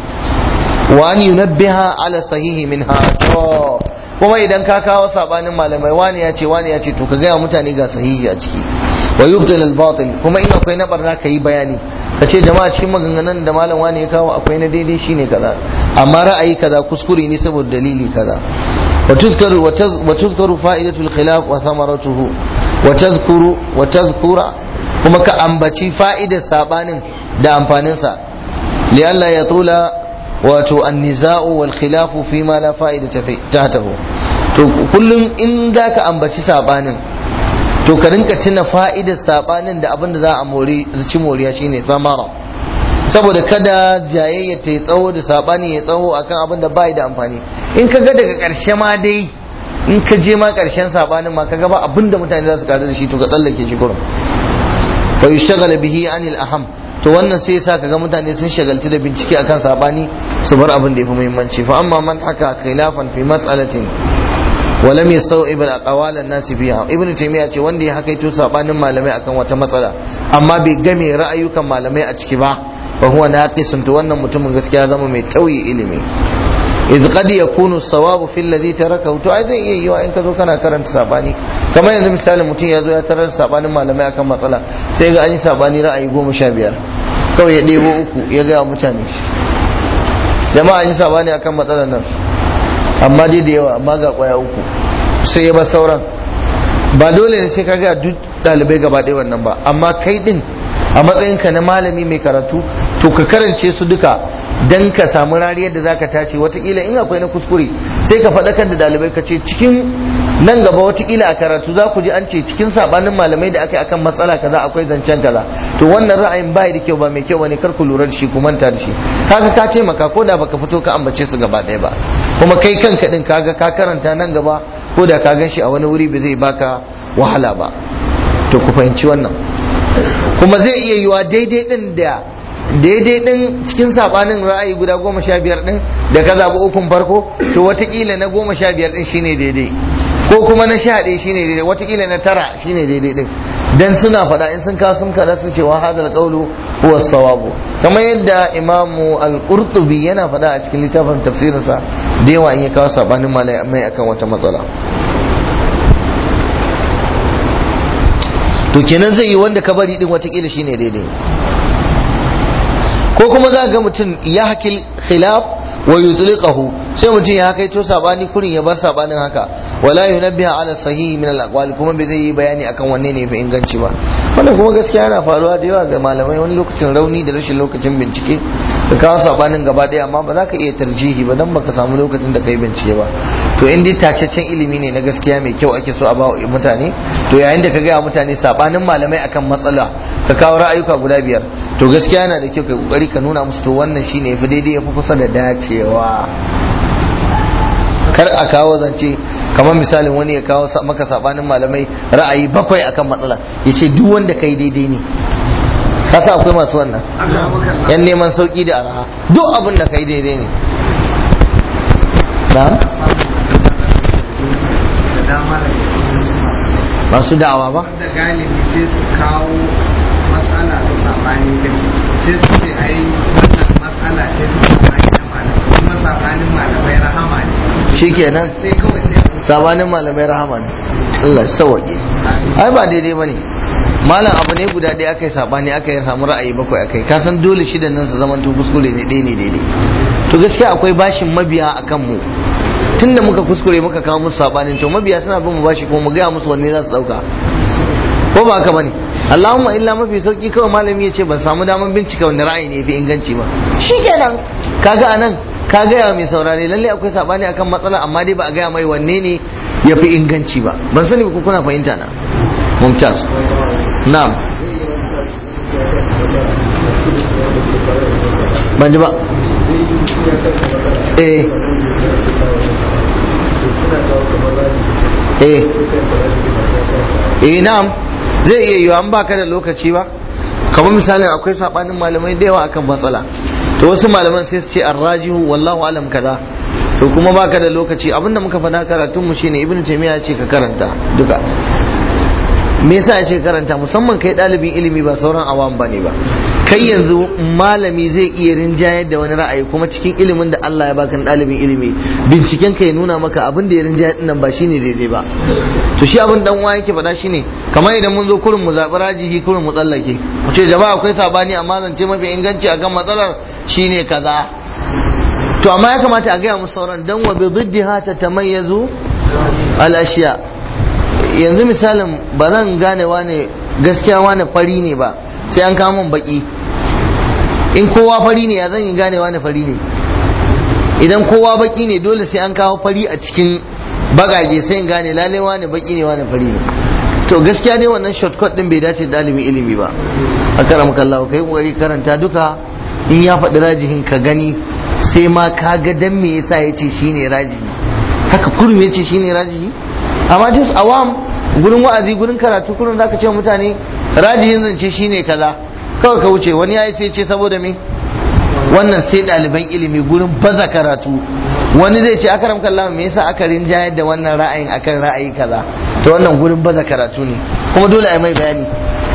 Speaker 1: وأن ينبه على صحيح منها kuma idan ka kawo sabanin malamai wani ya ce wani ya ce to ka gaya mutane ga sahihi a ciki wa yubtil al batil kuma in akwai na barna ka yi bayani ka ce jama'a cikin maganganun da malam wani ya kawo akwai na daidai shine kaza amma ra'ayi kaza kuskure ne saboda dalili kaza wa tuzkaru wa tuzkaru fa'idatul khilaf wa thamaratuhu wa tazkuru wa tazkura kuma ka ambaci fa'idar sabanin da amfanin sa li Allah ya tula wato anniza'u wal khilafu fi ma la fa'ida tahtahu to kullum in da ka ambaci sabanin to ka rinka tuna fa'idar sabanin da abin da za a mori ci moriya shine samara saboda kada jayayya ta yi tsawo da sabani ya tsawo akan abin da bai da amfani in ka ga daga karshe ma dai in ka je ma karshen sabanin ma ka ga ba abin da mutane za su karu da shi to ka tsallake shi kurum fa yushaghala bihi anil aham to wannan sai yasa kaga mutane sun shagaltu da bincike akan sabani su bar abin da yafi muhimmanci fa amma man haka khilafan fi mas'alatin wa lam yastaw'ib al-aqwal an-nas fiha ibn taymiya ce wanda ya hakaito sabanin malamai akan wata matsala amma bai game ra'ayukan malamai a ciki ba fa huwa naqisun to wannan mutumin gaskiya zama mai tauye ilimi idh qad yakunu sawabu fil ladhi tarakahu to ai zai iya yiwa in ka zo kana karanta sabani kamar yanzu misali mutum ya zo ya tarar sabanin malamai akan matsala sai ga an yi sabani ra'ayi goma sha biyar kawai ya ɗebo uku ya gaya mutane jama'a an yi sabani akan matsalar nan amma dai da yawa amma ga kwaya uku sai ya bar sauran ba dole ne sai ka ga duk ɗalibai gaba ɗaya wannan ba amma kai din a matsayinka na malami mai karatu to ka karance su duka dan ka samu rariyar da zaka tace watakila in akwai na kuskure sai ka faɗakar da ɗalibai ka ce cikin nan gaba watakila a karatu za ku ji an ce cikin sabanin malamai da aka yi akan matsala kaza akwai zancen kaza to wannan ra'ayin bai da kyau ba mai kyau bane kar ku lura da shi ku manta da shi kaga ka ce maka ko da baka fito ka ambace su gaba ɗaya ba kuma kai kanka din kaga ka karanta nan gaba ko da ka gan shi a wani wuri ba zai baka wahala ba to ku fahimci wannan kuma zai iya yiwa daidai din da daidai din cikin sabanin ra'ayi guda goma sha biyar din da ka zaɓi ukun farko to watakila na goma sha biyar din shine daidai ko kuma na sha ɗaya shine daidai watakila na tara shine daidai din dan suna faɗa in sun kawo sun kada su ce wa hadal qawlu huwa sawabu kamar yadda imamu al-qurtubi yana faɗa a cikin littafin tafsirinsa da yawa in ya kawo sabanin malamai akan wata matsala to kenan zai yi wanda ka bari din watakila shine daidai ko kuma za ga mutum ya hakil khilaf wa yutliqahu sai mutum ya hakaito sabani kurin ya bar sabanin haka wala yunabbiha ala sahihi min al kuma bai zai yi bayani akan wanne ne fi inganci ba wannan kuma gaskiya yana faruwa da yawa ga malamai wani lokacin rauni da rashin lokacin bincike da kawo sabanin gaba daya amma ba za ka iya tarjihi ba dan baka samu lokacin da kai bincike ba to in dai tacaccen ilimi ne na gaskiya mai kyau ake so a ba mutane to yayin da ka gaya mutane sabanin malamai akan matsala ka kawo ra'ayuka guda biyar to gaskiya yana da kyau kai kokari ka nuna musu to wannan shine yafi daidai yafi kusa da dacewa kar a kawo zance kamar misalin wani ya kawo maka sabanin malamai ra'ayi bakwai akan matsala ya ce duk wanda kai daidai ne kasa akwai masu wannan yan neman sauki da araha duk abin da kai daidai ne masu da'awa ba
Speaker 3: da galibi sai su kawo matsala ta sabani din sai su ce ai wannan matsala ce ta sabani na malamai kuma sabanin malamai rahama ne
Speaker 1: shikenan
Speaker 3: sai kawai sai
Speaker 1: sabanin malamai rahama ne Allah sauwaƙe ai ba daidai bane malam abu ne guda ɗaya aka yi sabani aka yi samu ra'ayi bakwai aka yi kasan dole shidan nan su zaman to kuskure ne ɗaya ne daidai to gaskiya akwai bashin mabiya a kan mu tunda muka kuskure muka kawo musu sabanin to mabiya suna bin mu bashi kuma mu gaya musu wanne za su ɗauka ko ba haka bane Allahumma illa mafi sauki kawai malami ya ce ban samu daman bincika wani ra'ayi ne fi inganci ba shikenan kaga anan ka gaya mai saurare lalle akwai sabani akan matsala amma dai ba a gaya mai wanne ne ya fi inganci ba ban sani ba kuna fahimta na mumtaz na'am ban ji ba eh eh eh na'am zai iya yiwa an baka da lokaci ba kamar misalin akwai sabanin malamai da yawa akan matsala to wasu malaman sai su ce arrajihu wallahu alam kaza to kuma baka da lokaci abinda muka faɗa karatun mu shine ibnu taymiya ce ka karanta duka me yasa ya ce karanta musamman kai ɗalibin ilimi ba sauran awam bane ba kai yanzu malami zai iya rinjayar da wani ra'ayi kuma cikin ilimin da Allah ya baka ɗalibin ilimi binciken ka ya nuna maka abin da ya rinjayar dinnan ba shine daidai ba to shi abin dan uwa yake faɗa shine kamar idan mun zo kurin mu zaɓi rajihi kurin mu tsallake mu ce jama'a akwai sabani amma zance mafi inganci akan matsalar shine kaza to amma ya kamata a gaya musu sauran dan wa bi diddiha tatamayyazu al ashiya yanzu misalin ba zan gane wane gaskiya wane fari ne ba sai an kawo min baki in kowa fari ne ya zan yi gane wane fari ne idan kowa baki ne dole sai an kawo fari a cikin bagage sai in gane lalle wane baki ne wane fari ne to gaskiya ne wannan shortcut din bai dace da dalibin ilimi ba a karam kallahu kai kokari karanta duka in ya faɗi rajihin ka gani sai ma ka ga dan me yasa yace shine rajihi haka kurum yace shine rajihi amma just awam gurin wa'azi gurin karatu kurin zaka ce mutane rajihin zance shine kaza kawai ka wuce wani yayi sai ce saboda me wannan sai ɗaliban ilimi gurin baza karatu wani zai ce akaram kallah me yasa aka rinjayar da wannan ra'ayin akan ra'ayi kaza to wannan gurin baza karatu ne kuma dole a mai bayani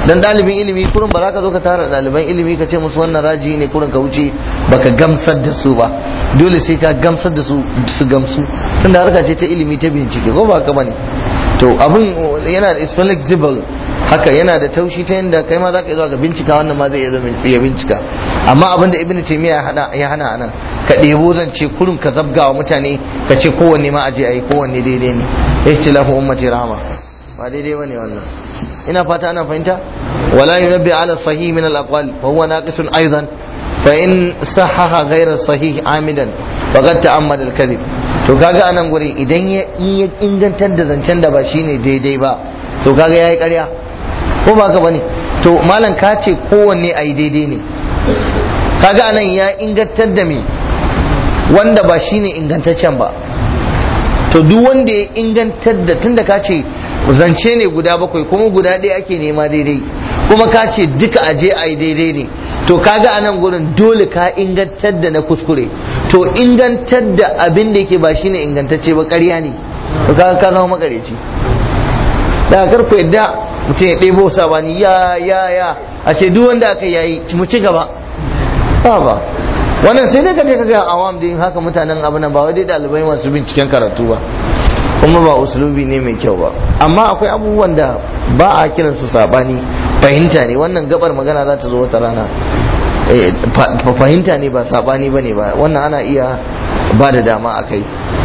Speaker 1: dan ɗalibin ilimi kurin ba za ka zo ka tara ɗaliban ilimi ka ce musu wannan raji ne kurin ka wuce baka gamsar da su ba dole sai ka gamsar da su su gamsu tunda harka ce ta ilimi ta bincike ko ba ka bane to abin yana da is flexible haka yana da taushi ta yadda kai ma za ka zuwa ga bincika wannan ma zai iya bincika amma abin da ibnu taymiya ya hana anan ka ɗebo zance kurin ka zabgawa mutane ka ce kowanne ma aje ayi kowanne daidai ne ihtilafu ummati rahma ba daidai bane wannan ina fata ana fahimta wala yunabbi ala sahih min al aqwal wa huwa naqisun aidan fa in sahaha ghayra sahih amidan faqad ta'ammada al kadhib to kaga anan guri idan ya ingantar da zancen da ba shine daidai ba to kaga yayi ƙarya ko ba ka bane to malam ka ce kowanne ayi daidai ne kaga anan ya ingantar da me wanda ba shine ingantaccen ba to duk wanda ya ingantar da tunda ka ce zance ne guda bakwai kuma guda ɗaya ake nema daidai kuma ka ce duka aje a yi daidai ne to kaga a nan gurin dole ka ingantar da na kuskure to ingantar da abin da yake ba shine ingantacce ba ƙarya ne to kaga ka zama makareci da kar ku yadda mutum ya ɗebo sabani ya ya ya a ce duk wanda aka yayi mu ci gaba ba ba wannan sai dai ka je ka ga awam din haka mutanen abu nan ba wai dai ɗalibai masu binciken karatu ba kuma ba usulubi ne mai kyau ba amma akwai abubuwan da ba a kiran su sabani fahimta ne wannan gabar magana za ta zo wata rana fahimta ne ba sabani ba ne ba wannan ana iya ba da dama a kai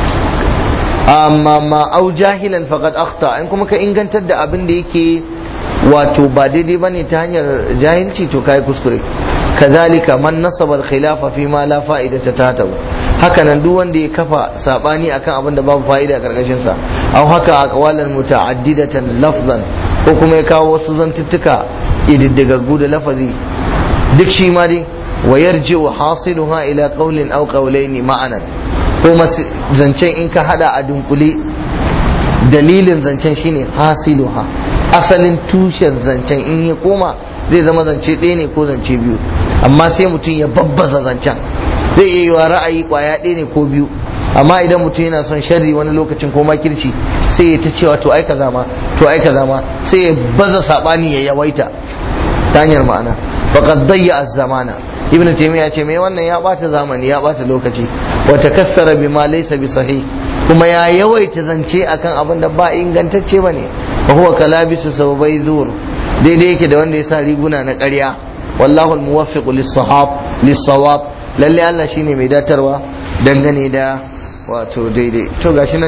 Speaker 1: amma ma au jahilan faqad akhta in kuma ka ingantar da abin da yake wato ba daidai bane ta hanyar jahilci to kai kuskure kazalika man nasaba al-khilafa fi ma la fa'idata tatahu haka nan duk wanda ya kafa sabani akan abin da babu fa'ida a karkashin sa aw haka aqwalan muta'addidatan lafzan ko kuma ya kawo wasu zantuttuka ididdigaggu da lafazi duk shi ma dai wa yarji'u hasiluha ila qawlin aw qawlaini ma'anan ko zancen in ka hada a dunkule dalilin zancen shine hasiluha asalin tushen zancen in ya koma zai zama zance ɗaya ne ko zance biyu amma sai mutum ya babbaza zancen zai iya yiwa ra'ayi kwaya ɗaya ne ko biyu amma idan mutum yana son sharri wani lokacin ko makirci sai ya ta cewa to ai kaza ma to ai kaza ma sai ya baza sabani ya yawaita ta hanyar ma'ana faqad dayya az-zamana ibn taymiya ce me wannan ya bata zamani ya bata lokaci wa takassara bima laysa bi sahih kuma ya yawaita zance akan abin da ba ingantacce bane fa huwa kalabisu sababai zur daidai yake da wanda ya sa riguna na ƙarya wallahu almuwaffiq lis-sahab lis-sawab lalle Allah shine mai datarwa dangane da wato daidai to gashi